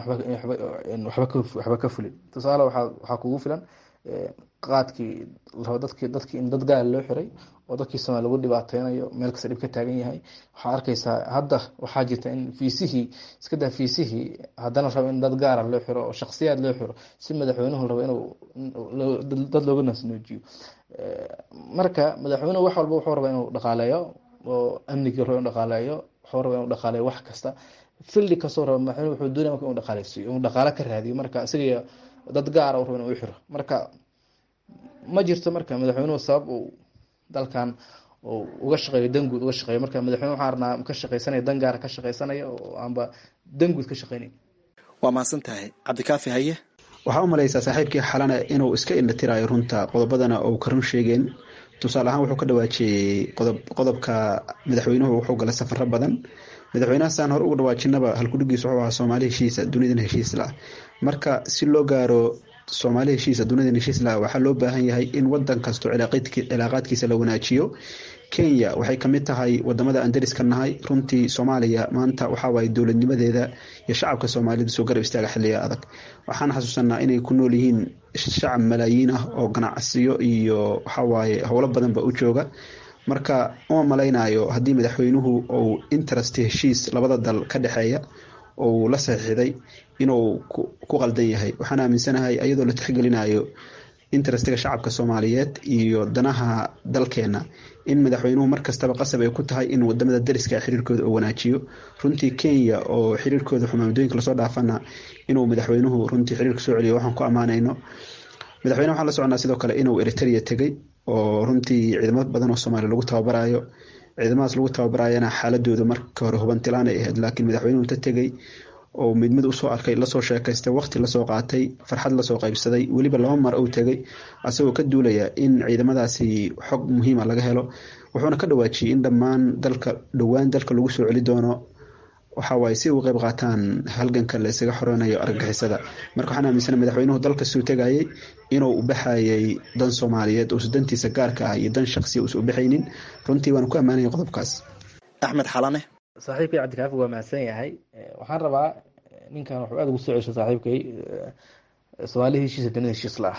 waxba ka fulin tusaale waxaa kugu filan qaadkii larabo dadkii dadkii in dad gaala loo xiray oo dadkii somalia lagu dhibaateynayo meel kasta dhib ka taagan yahay waxaa arkeysaa hadda waxaa jirta in fiisihii iska daa fiisihii haddana rabo in dad gaara loo xiro oo shaksiyaad loo xiro si madaxweynuhu rabo inuu dad looga nasnoojiyo marka madaxweynuhu wax walba wuxuu rabaa inuu dhaqaaleeyo oo amnigii rabo inuu dhaqaaleeyo wuxuu rabaa inuu dhaqaaleeyo wax kasta fildi kastoo raba madaxweynuhu wuxuu doonaya marka inuu dhaqaaleysiiyo inuu dhaqaale ka raadiyo marka isaga dad gaara uu rabo inuu u xiro marka ma jirto marka madaxweynuhu sabab uu dalkan uga shaqeeyo dan guud uga shaqeeyo marka madaxweyne waxaan arnaa ka shaqeysanaya dan gaara ka shaqeysanaya oo aanba dan guud ka shaqeynayn waa mahadsan tahay cabdikaafi haye waxaa u malaysaa saaxiibkii xalana inuu iska indhatirayo runta qodobadana uu ka run sheegeen tusaale ahaan wuxuu ka dhawaajiyey qodobka madaxweynuhu wuxuu galay safaro badan madaxweynaha saan hore uga dhawaajinaba halkudhigiis wuxuu ahaa soomaali heshiisa dunidan heshiis la marka si loo gaaro soomaali heshiisa dunida heshiisla waxaa loo baahan yahay in wadan kasto cilaaqaadkiisa la wanaajiyo kenya waxay kamid tahay wadamada aan dariska nahay runtii soomaaliya maanta waxawaaye dowladnimadeeda iyo shacabka soomaalida soo garab istaaga xiliya adag waxaan xasuusanaa inay ku nool yihiin shacab malaayiin ah oo ganacsiyo iyo waxawaaye howlo badanba u jooga marka uma malaynayo haddii madaxweynuhu uu interest heshiis labada dal ka dhexeeya ou la saxiixday inuu ku qaldan yahay waxaan aaminsanahay ayadoo la tixgelinayo interestiga shacabka soomaaliyeed iyo danaha dalkeena in madaxweynuhu markastaba qasab ay ku tahay in wadamada dariska xiriirkooda uu wanaajiyo runtii kenya oo xiriirkooda xumaamudooyinka lasoo dhaafana inuu madaxweynuhu runtii xiriirka soo celiyo waxaan ku ammaanayno madaxweyne waxaan la soconaa sidoo kale inuu eritrea tegey oo runtii ciidamo badan oo soomaaliya lagu tababarayo ciidamadaas lagu tababarayana xaaladooda marka hore hubantilaan ay ahayd laakiin madaxweynuhu inta tegey oo mid mid usoo arkay lasoo sheekaystay waqti lasoo qaatay farxad lasoo qaybsaday weliba laba mar uu tegay asagoo ka duulaya in ciidamadaasi xog muhiima laga helo wuxuuna ka dhawaajiyey in dhammaan dalka dhowaan dalka lagu soo celi doono waxawaaye si uga qayb qaataan halganka la isaga xoreynayo argagixisada marka waxaan aaminsana madaxweynuhu dalkasuu tegayay inuu u baxayay dan soomaaliyeed uusa dantiisa gaarka ah iyo dan shaqsiya uusa u baxaynin runtii waana ku ammaanaya qodobkaas axmed xalane saaxiibkay cabdikaafi waa mahadsan yahay waxaan rabaa ninkan wuxuu aada ugu soo ceshay saaxiibkay soomaali heshiisa dunida heshiis la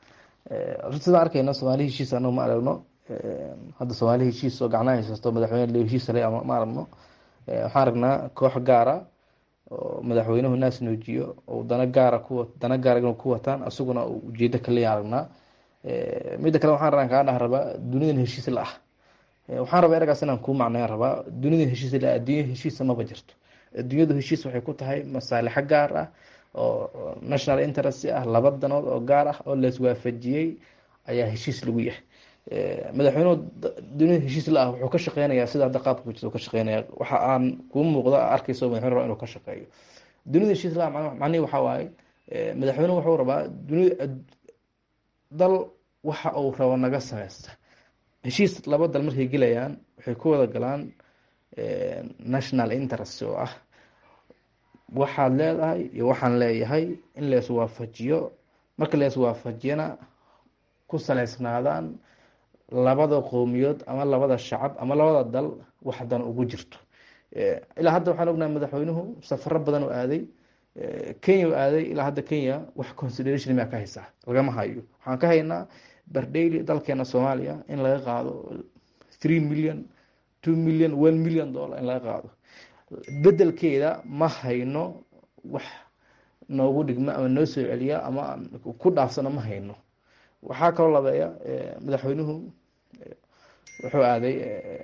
ah runti sidaan arkayno soomaali heshiis anagu ma aragno hadda soomaali heshiis oo gacnaha haysato madaxweyne leo heshiis le ma aragno waxaan aragnaa koox gaara oo madaxweynuhu naas noojiyo oo dana gaara ku dana gaara inuu ku wataan isaguna ujeedo kaleya aragnaa midda kale waxaan rabaa kaa dhah rabaa dunidan heshiis la ah waxaan rabaa eragaas inaan kuu macnayan rabaa dunida heshiis la adduunya heshiisa maba jirto adduunyadu heshiis waxay ku tahay masaalixo gaar ah oo national interest ah laba danood oo gaar ah oo laiswaafajiyey ayaa heshiis lagu yahay madaxweynuhu dunida heshiis la ah wuxuu ka shaqeynayaa sida hadda qaabka ku jirta ka shaqeynaya waxa aan kuu muuqda arkayso madaxweyne raba inuu ka shaqeeyo dunida heshiis la ah macnihi waxaa waaye madaxweynuhu wuxuu rabaa dunida dal waxa uu rabo naga sameysta heshiis laba dal markay gelayaan waxay ku wada galaan national interest oo ah waxaad leedahay iyo waxaan leeyahay in la iswaafajiyo marka la iswaafajiyana ku saleysnaadaan labada qowmiyood ama labada shacab ama labada dal wax dan ugu jirto ilaa hadda waxaan ognahay madaxweynuhu safaro badan oo aaday kenya u aaday ilaa hadda kenya wax consideration maa ka haysaa lagama hayo waxaan ka haynaa bardheyli dalkeena soomaaliya in laga qaado three million two million one million dollar in laga qaado bedelkeeda ma hayno wax noogu dhigma ama noo soo celiya ama ku dhaafsano ma hayno waxaa kaloo labeeya madaxweynuhu wuxuu aaday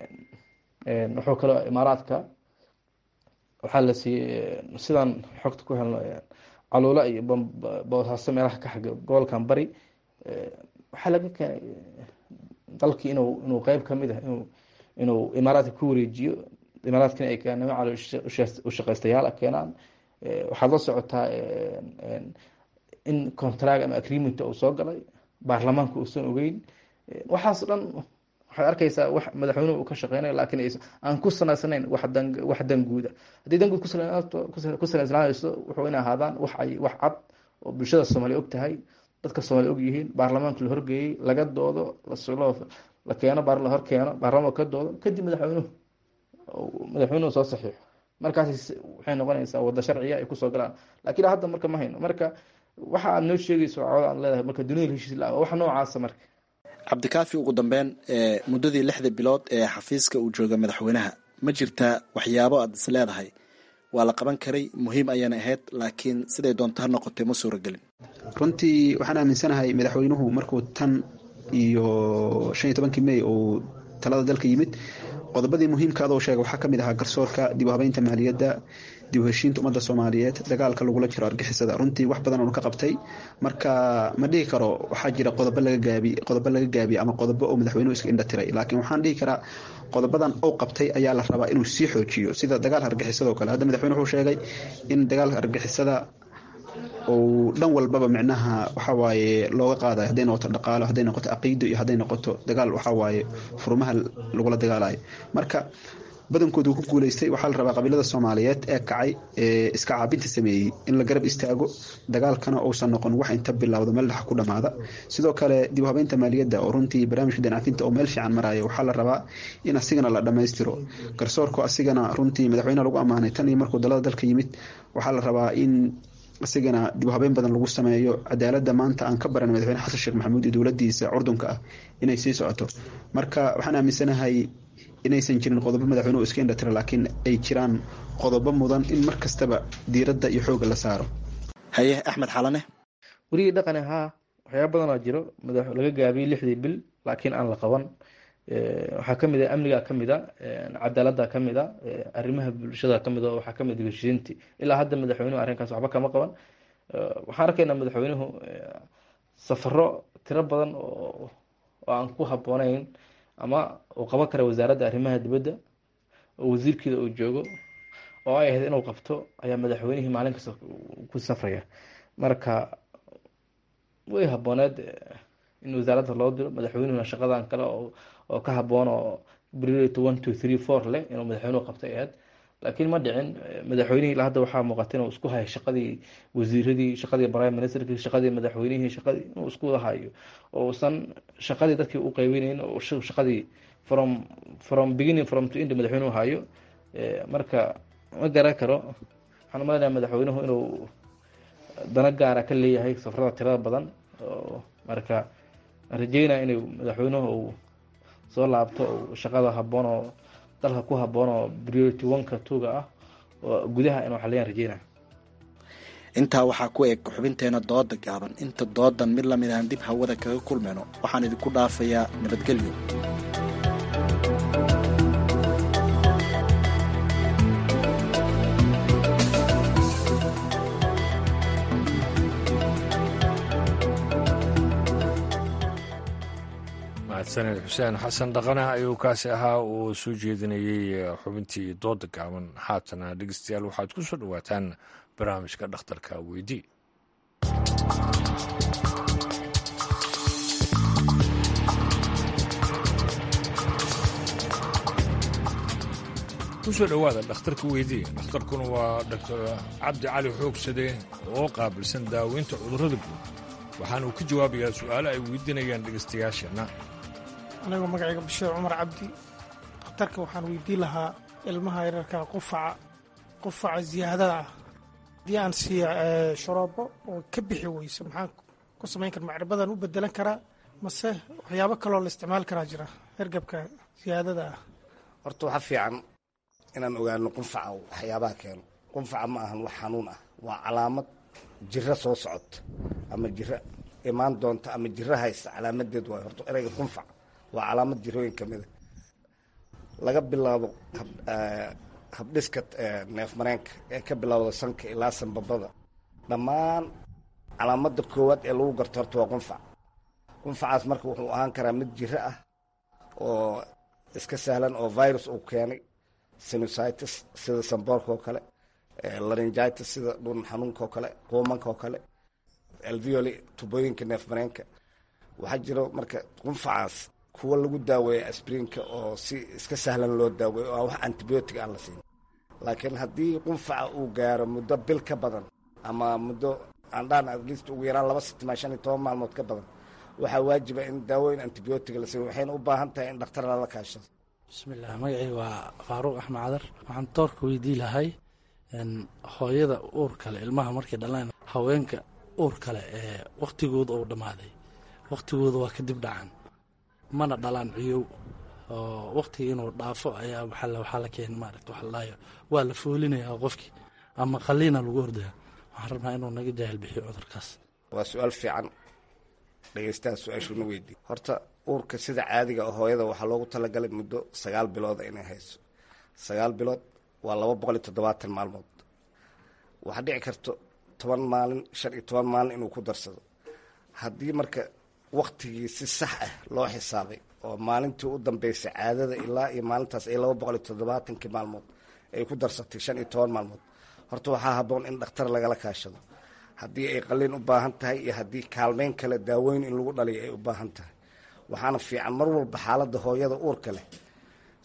wuxuu kaloo imaaraadka waxaa la siiyey sidaan xogta ku helno caluula iyo boosaaso meelaha ka xaga gobolkan bari waxaa laga keenay dalkii inuu inuu qeyb kamid ah inuu inuu imaaraadka ku wareejiyo imaaraadkina ay keenaan calo ushaqeystayaal keenaan waxaad la socotaa in contract ama agreement uu soo galay baarlamaanka uusan ogeyn waxaas dhan waxaad arkeysaa wax madaxweynuhu uu ka shaqeynayo laakiin aan ku sanaysnayn wax dan wax dan guuda haddii dan guud ku sanaysnaanayso wuxuu ina ahaadaan wax ay wax cad oo bulshada soomaaliya og tahay dadka soomaaliya og yihiin baarlamaanka la horgeeyey laga doodo la keeno la hor keeno baarlamaanka ka doodo kadib madaxweynuhu madaxweynuhu soo saxiixo markaas waxay noqonaysaa wada sharciya ay kusoo galaan lakiin hadda marka ma hayno marka waxa aad noo sheegayso cawada aad leedahay marka dunida heshiis la wax noocaasa marka cabdikaafi ugu dambeyn muddadii lixda bilood ee xafiiska uu jooga madaxweynaha ma jirtaa waxyaabo aad is leedahay waa la qaban karay muhiim ayaana ahayd laakiin siday doonto ha noqotay ma suuragelin runtii waxaan aaminsanahay madaxweynuhu markuu tan iyo shan iyo tobankii may uu talada dalka yimid qodobadii muhiimkaada oo sheega waxaa kamid ahaa garsoorka dib u habeynta maaliyadda dib u heshiinta ummadda soomaaliyeed dagaalka lagula jiro argixisada runtii wax badan oonu ka qabtay marka ma dhihi karo waxaa jira qodobo laga gaabi qodobo laga gaabiye ama qodobo oo madaxweynuhu iska indha tiray laakiin waxaan dhihi karaa qodobadan uu qabtay ayaa la rabaa inuu sii xoojiyo sida dagaalka argixisada oo kale hadda madaxweyne wuxuu sheegay in dagaalka argixisada uu dhan walbaba micnaha waxawaaye looga qaadayo hadday noqoto dhaqaalo hadday noqoto caqiido iyo hadday noqoto dagaal waxawaaye furmaha lagula dagaalayo marka badankoodu ku guuleystay waxaa la rabaa qabiilada soomaaliyeed ee kacay ee iska caabinta sameeyey in la garab istaago dagaalkana uusan noqon wax inta bilowda meel dhex ku dhamaada sidoo kale dib u habeynta maaliyadda oo runtii barnaamijka danafinta oo meel fiican maraya waxaa la rabaa in asigana la dhammaystiro garsoorku asigana runtii madaxweynaha lagu ammaanay tan iyo markuu dalada dalka yimid waxaa la rabaa in asigana dib u habeyn badan lagu sameeyo cadaaladda maanta aan ka baran madaxweyne xasan sheekh maxamuud iyo dowladiisa curdunka ah inay sii socoto marka waxaan aaminsanahay inaysan jirin qodobo madaxweynuhu iska indhatira laakiin ay jiraan qodobo mudan in mar kastaba diiradda iyo xoogga la saaro haye axmed xalane werigii dhaqani haa waxyaaba badanoo jiro laga gaabiyey lixdii bil laakiin aan la qaban waxaa kamid a amniga kamid a cadaalada kamid a arrimaha bulshada kamid a waxaa kamid heshiinti ilaa hadda madaxweynuhu arrinkaas waxba kama qaban waxaan arkaynaa madaxweynuhu safaro tiro badan oo aan ku habooneyn ama uu qaban kara wasaaradda arrimaha dibadda oo wasiirkeeda uu joogo oo ay ahayd inuu qabto ayaa madaxweynihii maalin kasta ku safraya marka way habooneed in wasaaradda loo diro madaxweynuhuna shaqadan kale oo ka haboon oo priority one two three four leh inuu madaxweynuhu qabtay ahayd laakiin ma dhicin madaxweynihii ilaa hadda waxaa muuqata inuu isku hayo shaqadii wasiiradii shaqadii prime ministerkii shaqadii madaxweynihii shaqadii inuu isku hayo oo uusan shaqadii dadkii u qaybinayn oo shaqadii from from beginning from to end madaxweynuhu hayo marka ma garan karo waxaan umaleynaya madaxweynuhu inuu dana gaara ka leeyahay safarada tirada badan oo marka aan rajeynaya inuu madaxweynuhu uu soo laabto shaqada haboon oo dalka ku haboon oo priority oneka tuga ah oo gudaha inuu xaliyaan rajeynaya intaa waxaa ku eg xubinteena dooda gaaban inta doodan mid lamid aan dib hawada kaga kulmayno waxaan idinku dhaafayaa nabadgelyo mahadsaned xuseen xasan dhaqane ayuu kaasi ahaa uu soo jeedinayey xubintii dooda gaaban haatana dhegeystayaal waxaad ku soo dhowaataan barnaamijka dhakhtarka weydii kusoo dhowaada dhakhtarka weydii dhakhtarkuna waa doctor cabdi cali xoogsade oo qaabilsan daaweynta cudurrada guud waxaana uu ka jawaabayaa su'aalo ay weydiinayaan dhegaystayaasheenna anigoo magacayga bashiir cumar cabdi dhakhtarka waxaan weydiin lahaa ilmaha yararka qufaca qufaca ziyaadada ah haddii aan siiya sharoobo oo ka bixi weyso maxaan ku samayn kara macribadan u bedelan karaa mase waxyaabo kaloo la isticmaali karaa jira hergabka ziyaadada ah horta waxaa fiican inaan ogaano qunfaca waxyaabaha keeno qunfaca ma ahan wax xanuun ah waa calaamad jiro soo socota ama jiro imaan doonta ama jiro haysta calaamadeed waay horta ereyga qunfac waa calaamad jirooyin ka mida laga bilaabo habdhiska neef mareenka ee ka bilowda sanka ilaa sanbabada dhammaan calaamada koowaad ee lagu garto horta waa qunfac qunfacaas marka wuxuu ahaan karaa mid jiro ah oo iska sahlan oo virus uu keenay sinusitis sida samboorka oo kale laringitis sida dhun xanuunka oo kale quumanka oo kale alveoli tubooyinka neef mareenka waxaa jiro marka qunfacaas kuwa lagu daaweeya asbrinka oo si iska sahlan loo daaweeyo oo wax antibiotic aan la siin laakiin haddii qunfaca uu gaaro muddo bil ka badan ama muddo andhaan atleast ugu yaraan laba sitimaa shan iyo toban maalmood ka badan waxaa waajiba in daawooyin antibiotic la siiyo waxayna u baahan tahay in dhakhtar lala kaashado bismillaah magacii waa faaruuq axmed cadar waxaan doorka weydii lahay hooyada uur kale ilmaha markay dhalaan haweenka uur kale ee waktigooda uu dhammaaday waktigooda waa kadib dhacan mana dhalaan ciyow oo waktigii inuu dhaafo ayaa waxaa la keen maarata waxa ladhahayo waa la foolinayaa qofkii ama qaliina lagu ordaya waxaan rabnaa inuu naga jaahil bixiyo cudurkaas waa su-aal fiican dhegeystaha su-aashuuna weydiiy horta uurka sida caadiga oo hooyada waxaa loogu talagalay muddo sagaal bilooda inay hayso sagaal bilood waa laba boqol iyo toddobaatan maalmood waxaa dhici karto toban maalin shan iyo toban maalin inuu ku darsado haddii marka waktigii si sax ah loo xisaabay oo maalintii u dambeysay caadada ilaa iyo maalintaas ay laba boqol iyo toddobaatankii maalmood ay ku darsatay shan iyo toban maalmood horta waxaa habboon in dhakhtar lagala kaashado haddii ay qaliin u baahan tahay iyo haddii kaalmeyn kale daaweyn in lagu dhaliyo ay u baahan tahay waxaana fiican mar walba xaaladda hooyada uurka leh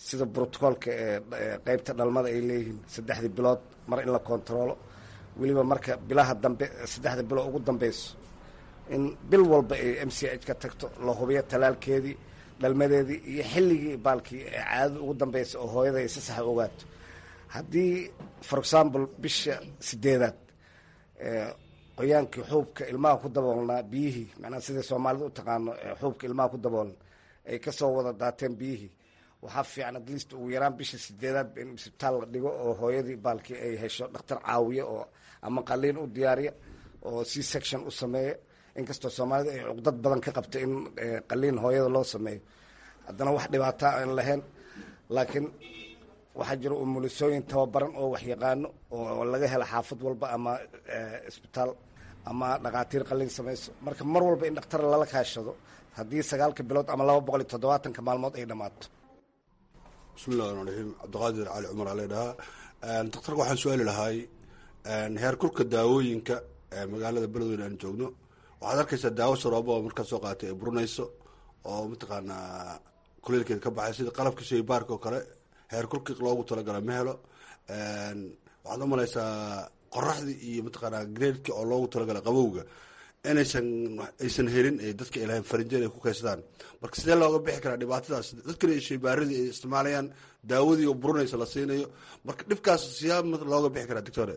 sida brotocoolka ee qeybta dhalmada ay leeyihiin saddexdii bilood mar in la kontaroolo weliba marka bilaha dambe saddexda bilood ugu dambeyso in bil walba ay m c h ka tagto la hubiyo talaalkeedii dhalmadeedii iyo xilligii baalkii caadada ugu dambeysa oo hooyada ay si saxa ogaato haddii for example bisha sideedaad qoyaankii xuubka ilmaha ku daboolnaa biyihii macnaha sidai soomaalida u taqaano xuubka ilmaha ku daboolan ay kasoo wada daateen biyihii waxaa fiican at least ugu yaraan bisha sideedaad in isbitaal la dhigo oo hooyadii baalkii ay hesho dhakhtar caawiya oo ama qaliin u diyaariya oo c section u sameeya inkastoo soomaalida ay cuqdad badan ka qabta in qaliin hooyada loo sameeyo haddana wax dhibaata aan lahayn laakiin waxaa jira umulisooyin tababaran oo waxyaqaano oo laga hela xaafad walba ama isbitaal ama dhakhaatiir qaliin samayso marka mar walba in dhakhtar lala kaashado haddii sagaalka bilood ama laba boqol iyo toddobaatanka maalmood ay dhammaato bismillahi raxmaan raxiim cabdiqaadir cali cumar aa leedhahaa daktarka waxaan su-aali lahay heer kulka daawooyinka magaalada beledweyne aan joogno waxaad arkaysaa daawo saroobo oo markaa soo qaatay ay burinayso oo mataqaanaa kuleelkeeda ka baxay sida qalabka shaybaarka oo kale heer kulki loogu talagala ma helo waxaad u malaysaa qoraxdii iyo mataqaanaa gradeka oo loogu talagalay qabowga inaysan aysan helin dadka ay lahayn farinjeen ay ku kaydsadaan marka sidee looga bixi karaa dhibaatadaas dadkana shaybaaradii ay isticmaalayaan daawadii oo burinaysa la siinayo marka dhibkaas siyaa looga bixi karaa doctore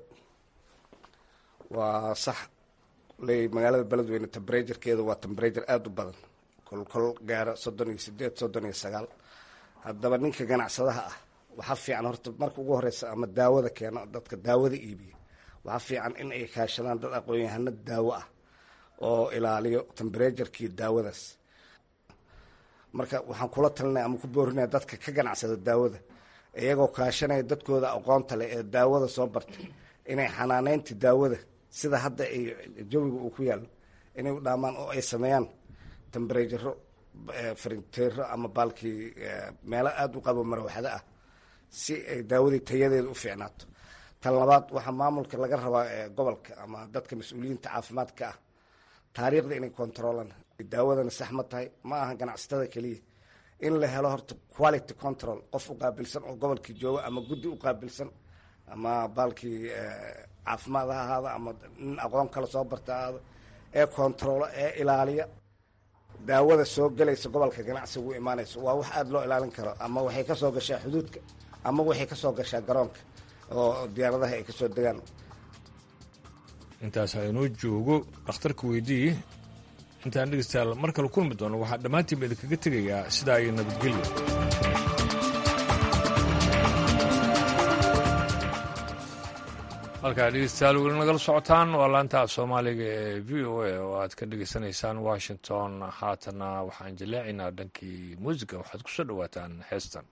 waa sax ley magaalada beledweyne temberaturekeeda waa temberature aada u badan kolkol gaaro soddon iyo sideed soddon iyo sagaal haddaba ninka ganacsadaha ah waxaa fiican horta marka ugu horeysa ama daawada keeno dadka daawada iibiya waxaa fiican in ay kaashadaan dad aqoon-yahano daawo ah oo ilaaliyo temberaturkii daawadaas marka waxaan kula talinaya ama ku boorinaya dadka ka ganacsada daawada iyagoo kaashanaya dadkooda aqoonta leh ee daawada soo bartay inay xanaaneynta daawada sida hadda ay jawiga uu ku yaalo inay u dhaamaan oo ay sameeyaan temberaturo farinteero ama baalkii meelo aada u qabo marwaxdo ah si ay daawadii tayadeeda u fiicnaato tan labaad waxaa maamulka laga rabaa gobolka ama dadka mas-uuliyiinta caafimaadka ah taariikhda inay controlan daawadana sax ma tahay ma aha ganacsatada keliya in la helo horta quality control qof u qaabilsan oo gobolkii jooga ama guddi u qaabilsan ama baalkii caafimaad ha ahaado ama nin aqoon kale soo barta ahaado ee controlo ee ilaaliya daawada soo gelaysa gobolka ganacsiga u imaanayso waa wax aada loo ilaalin karo ama waxay kasoo gashaa xuduudka ama waxay kasoo gashaa garoonka oo diyaaradaha ay kasoo degaan intaas aynoo joogo dhakhtarka weydii intaan dhegeystayaal mar kale kulmi doono waxaa dhammaantiinba idinkaga tegayaa sidaa iyo nabadgelyo halkaa dhegeystayaal weli nagala socotaan waa laanta soomaaliga ee v o a oo aad ka dhegeysanaysaan washington haatana waxaan jaleecaynaa dhankii muusiga waxaad ku soo dhowaataan heestan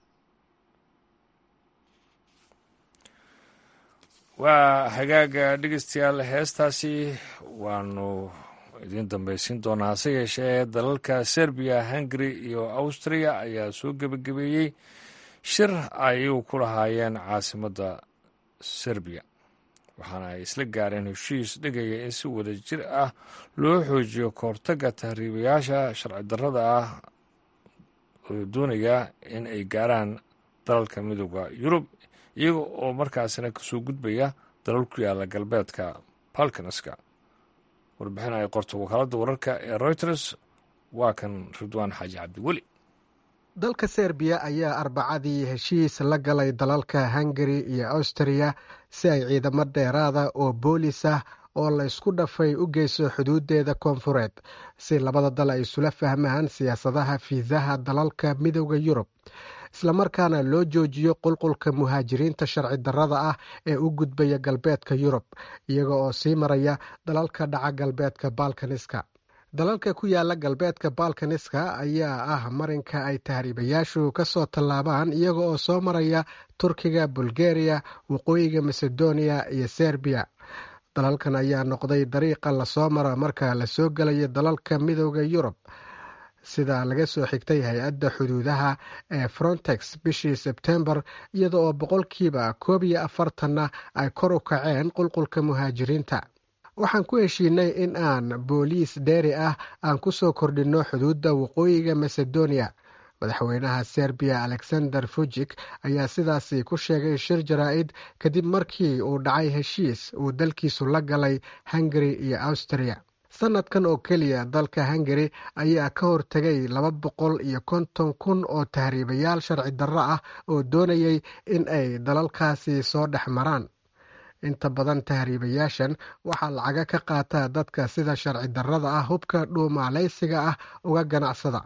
waa hagaaga dhegeystayaal heestaasi waanu idiin dambaysiin doonaa hase yeeshee dalalka serbiya hungari iyo austria ayaa soo gebagabeeyey shir ayuu ku lahaayeen caasimadda serbiya waxaana ay isla gaareen heshiis dhigaya in si wada jir ah loo xoojiyo kahortagga tahriibayaasha sharci darrada ah oo doonaya in ay gaaraan dalalka midooda yurub iyaga oo markaasina kasoo gudbaya dalal ku yaala galbeedka balkanaska warbixin ay qorto wakaaladda wararka ee reuters waa kan ridwaan xaaji cabdiweli dalka serbiya ayaa arbacadii heshiis la galay dalalka hungari iyo austriya si ay ciidamo dheeraada oo boolis ah oo la isku dhafay u geyso xuduudeeda koonfureed si labada dal ay isula fahmaan siyaasadaha fiisaha dalalka midooda yurub islamarkaana loo joojiyo qulqulka muhaajiriinta sharci darrada ah ee u gudbaya galbeedka yurub iyaga oo sii maraya dalalka dhaca galbeedka balkaniska dalalka ku yaala galbeedka balkaniska ayaa ah marinka ay tahriibayaashu ka soo tallaabaan iyaga oo soo maraya turkiga bulgariya waqooyiga macedonia iyo serbiya dalalkan ayaa noqday dariiqa lasoo mara marka lasoo gelayo dalalka midooda yurub sida laga soo xigtay hay-adda xuduudaha ee frontex bishii sebtembar iyada oo boqolkiiba koob iyo afartanna ay kor u kaceen qulqulka muhaajiriinta waxaan ku heshiinay in aan booliis dheeri ah aan ku soo kordhinno xuduudda waqooyiga macedonia madaxweynaha serbiya alexander fujik ayaa sidaasi ku sheegay shir jaraa-id kadib markii uu dhacay heshiis uu dalkiisu la galay hungari iyo austria sanadkan oo keliya dalka hungari ayaa ka hortegay laba boqol iyo konton kun oo tahriibayaal sharci darro ah oo doonayay in ay dalalkaasi soo dhex maraan inta badan tahriibayaashan waxaa lacaga ka qaataa dadka sida sharci darrada ah hubka dhuumaaleysiga ah uga ganacsada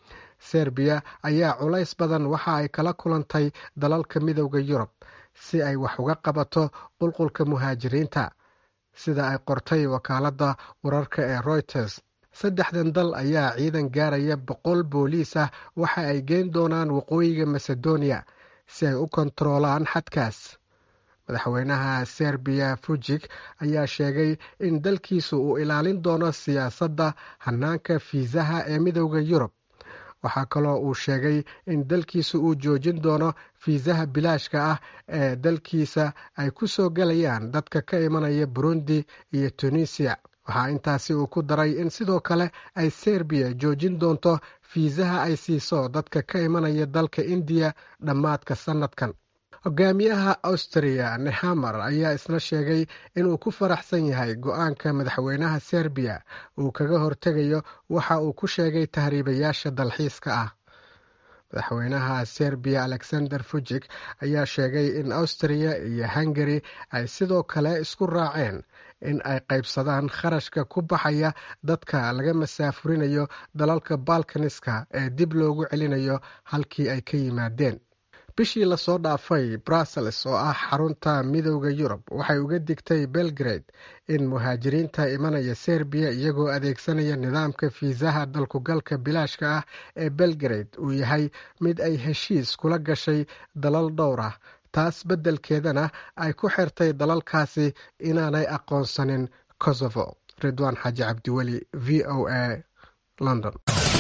serbiya ayaa culays badan waxa ay kala kulantay dalalka midowda yurub si ay wax uga qabato qulqulka muhaajiriinta sida ay qortay wakaaladda wararka ee reuters saddexdan dal ayaa ciidan gaaraya boqol booliis ah waxa ay geyn doonaan waqooyiga macedonia si ay u kontaroolaan xadkaas madaxweynaha serbiya fujik ayaa sheegay in dalkiisu uu ilaalin doono siyaasadda hanaanka fiisaha ee midowda yurub waxaa kaloo uu sheegay in dalkiisa uu joojin doono fiisaha bilaashka ah ee dalkiisa ay ku soo gelayaan dadka ka imanaya burundi iyo tunisiya waxaa intaasi uu ku daray in sidoo kale ay serbiya joojin doonto fiisaha ay siiso dadka ka imanaya dalka indiya dhammaadka sannadkan hogaamiyaha austria nehamar ayaa isna sheegay inuu ku faraxsan yahay go-aanka madaxweynaha serbiya uu kaga hortegayo waxa uu ku sheegay tahriibayaasha dalxiiska ah madaxweynaha serbiya alexander fujik ayaa sheegay in austria iyo hungari ay sidoo kale isku raaceen in ay qaybsadaan kharashka ku baxaya dadka laga masaafurinayo dalalka balkaniska ee dib loogu celinayo halkii ay ka yimaadeen bishii lasoo dhaafay brussels oo ah xarunta midowda yurub waxay uga digtay belgrade in muhaajiriinta imanaya serbiya iyagoo adeegsanaya nidaamka fiisaha dalkugalka bilaashka ah ee belgrade uu yahay mid ay heshiis kula gashay dalal dhowr ah taas beddelkeedana ay ku xirtay dalalkaasi inaanay aqoonsanin kosovo ridwaan xaaji cabdiweli v o a london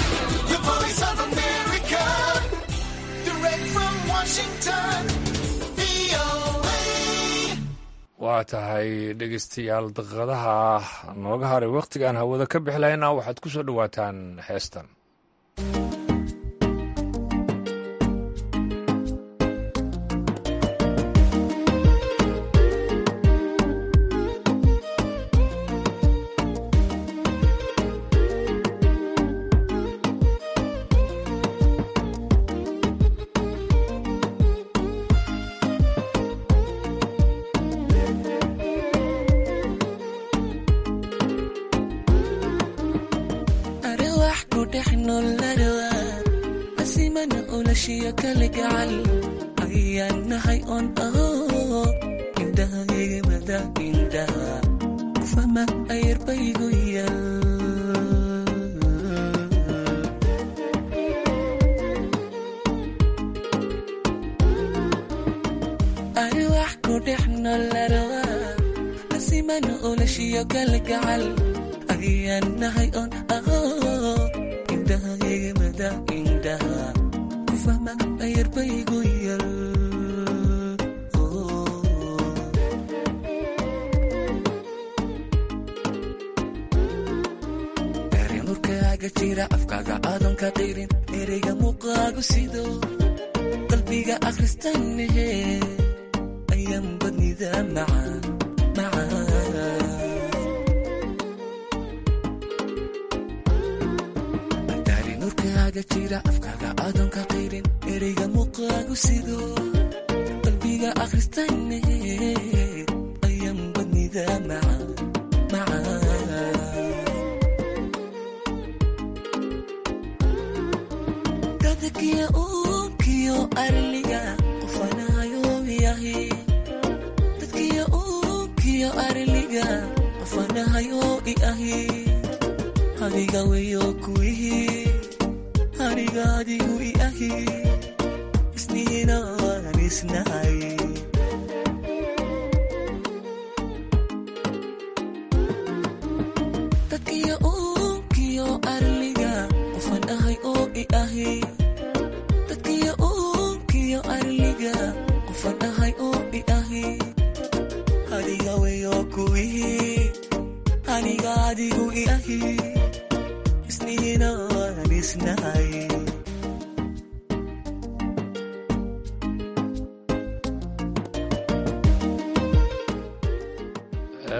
waa tahay dhegeystayaal daqiiqadaha nooga haray wakhtigaan hawada ka bixi lahayna waxaad ku soo dhowaataan heestan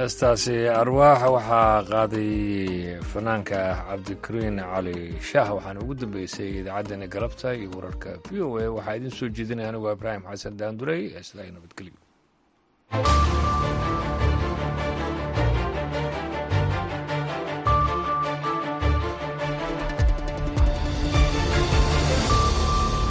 heestaasi arwaax waxaa qaaday fanaanka cabdikariin cali shaah waxaana ugu dambeysay idaacaddani galabta iyo wararka v o a waxaa idiin soo jeedinaya anigu ibraahim xasan daandurey ee sidaa nabadgelyo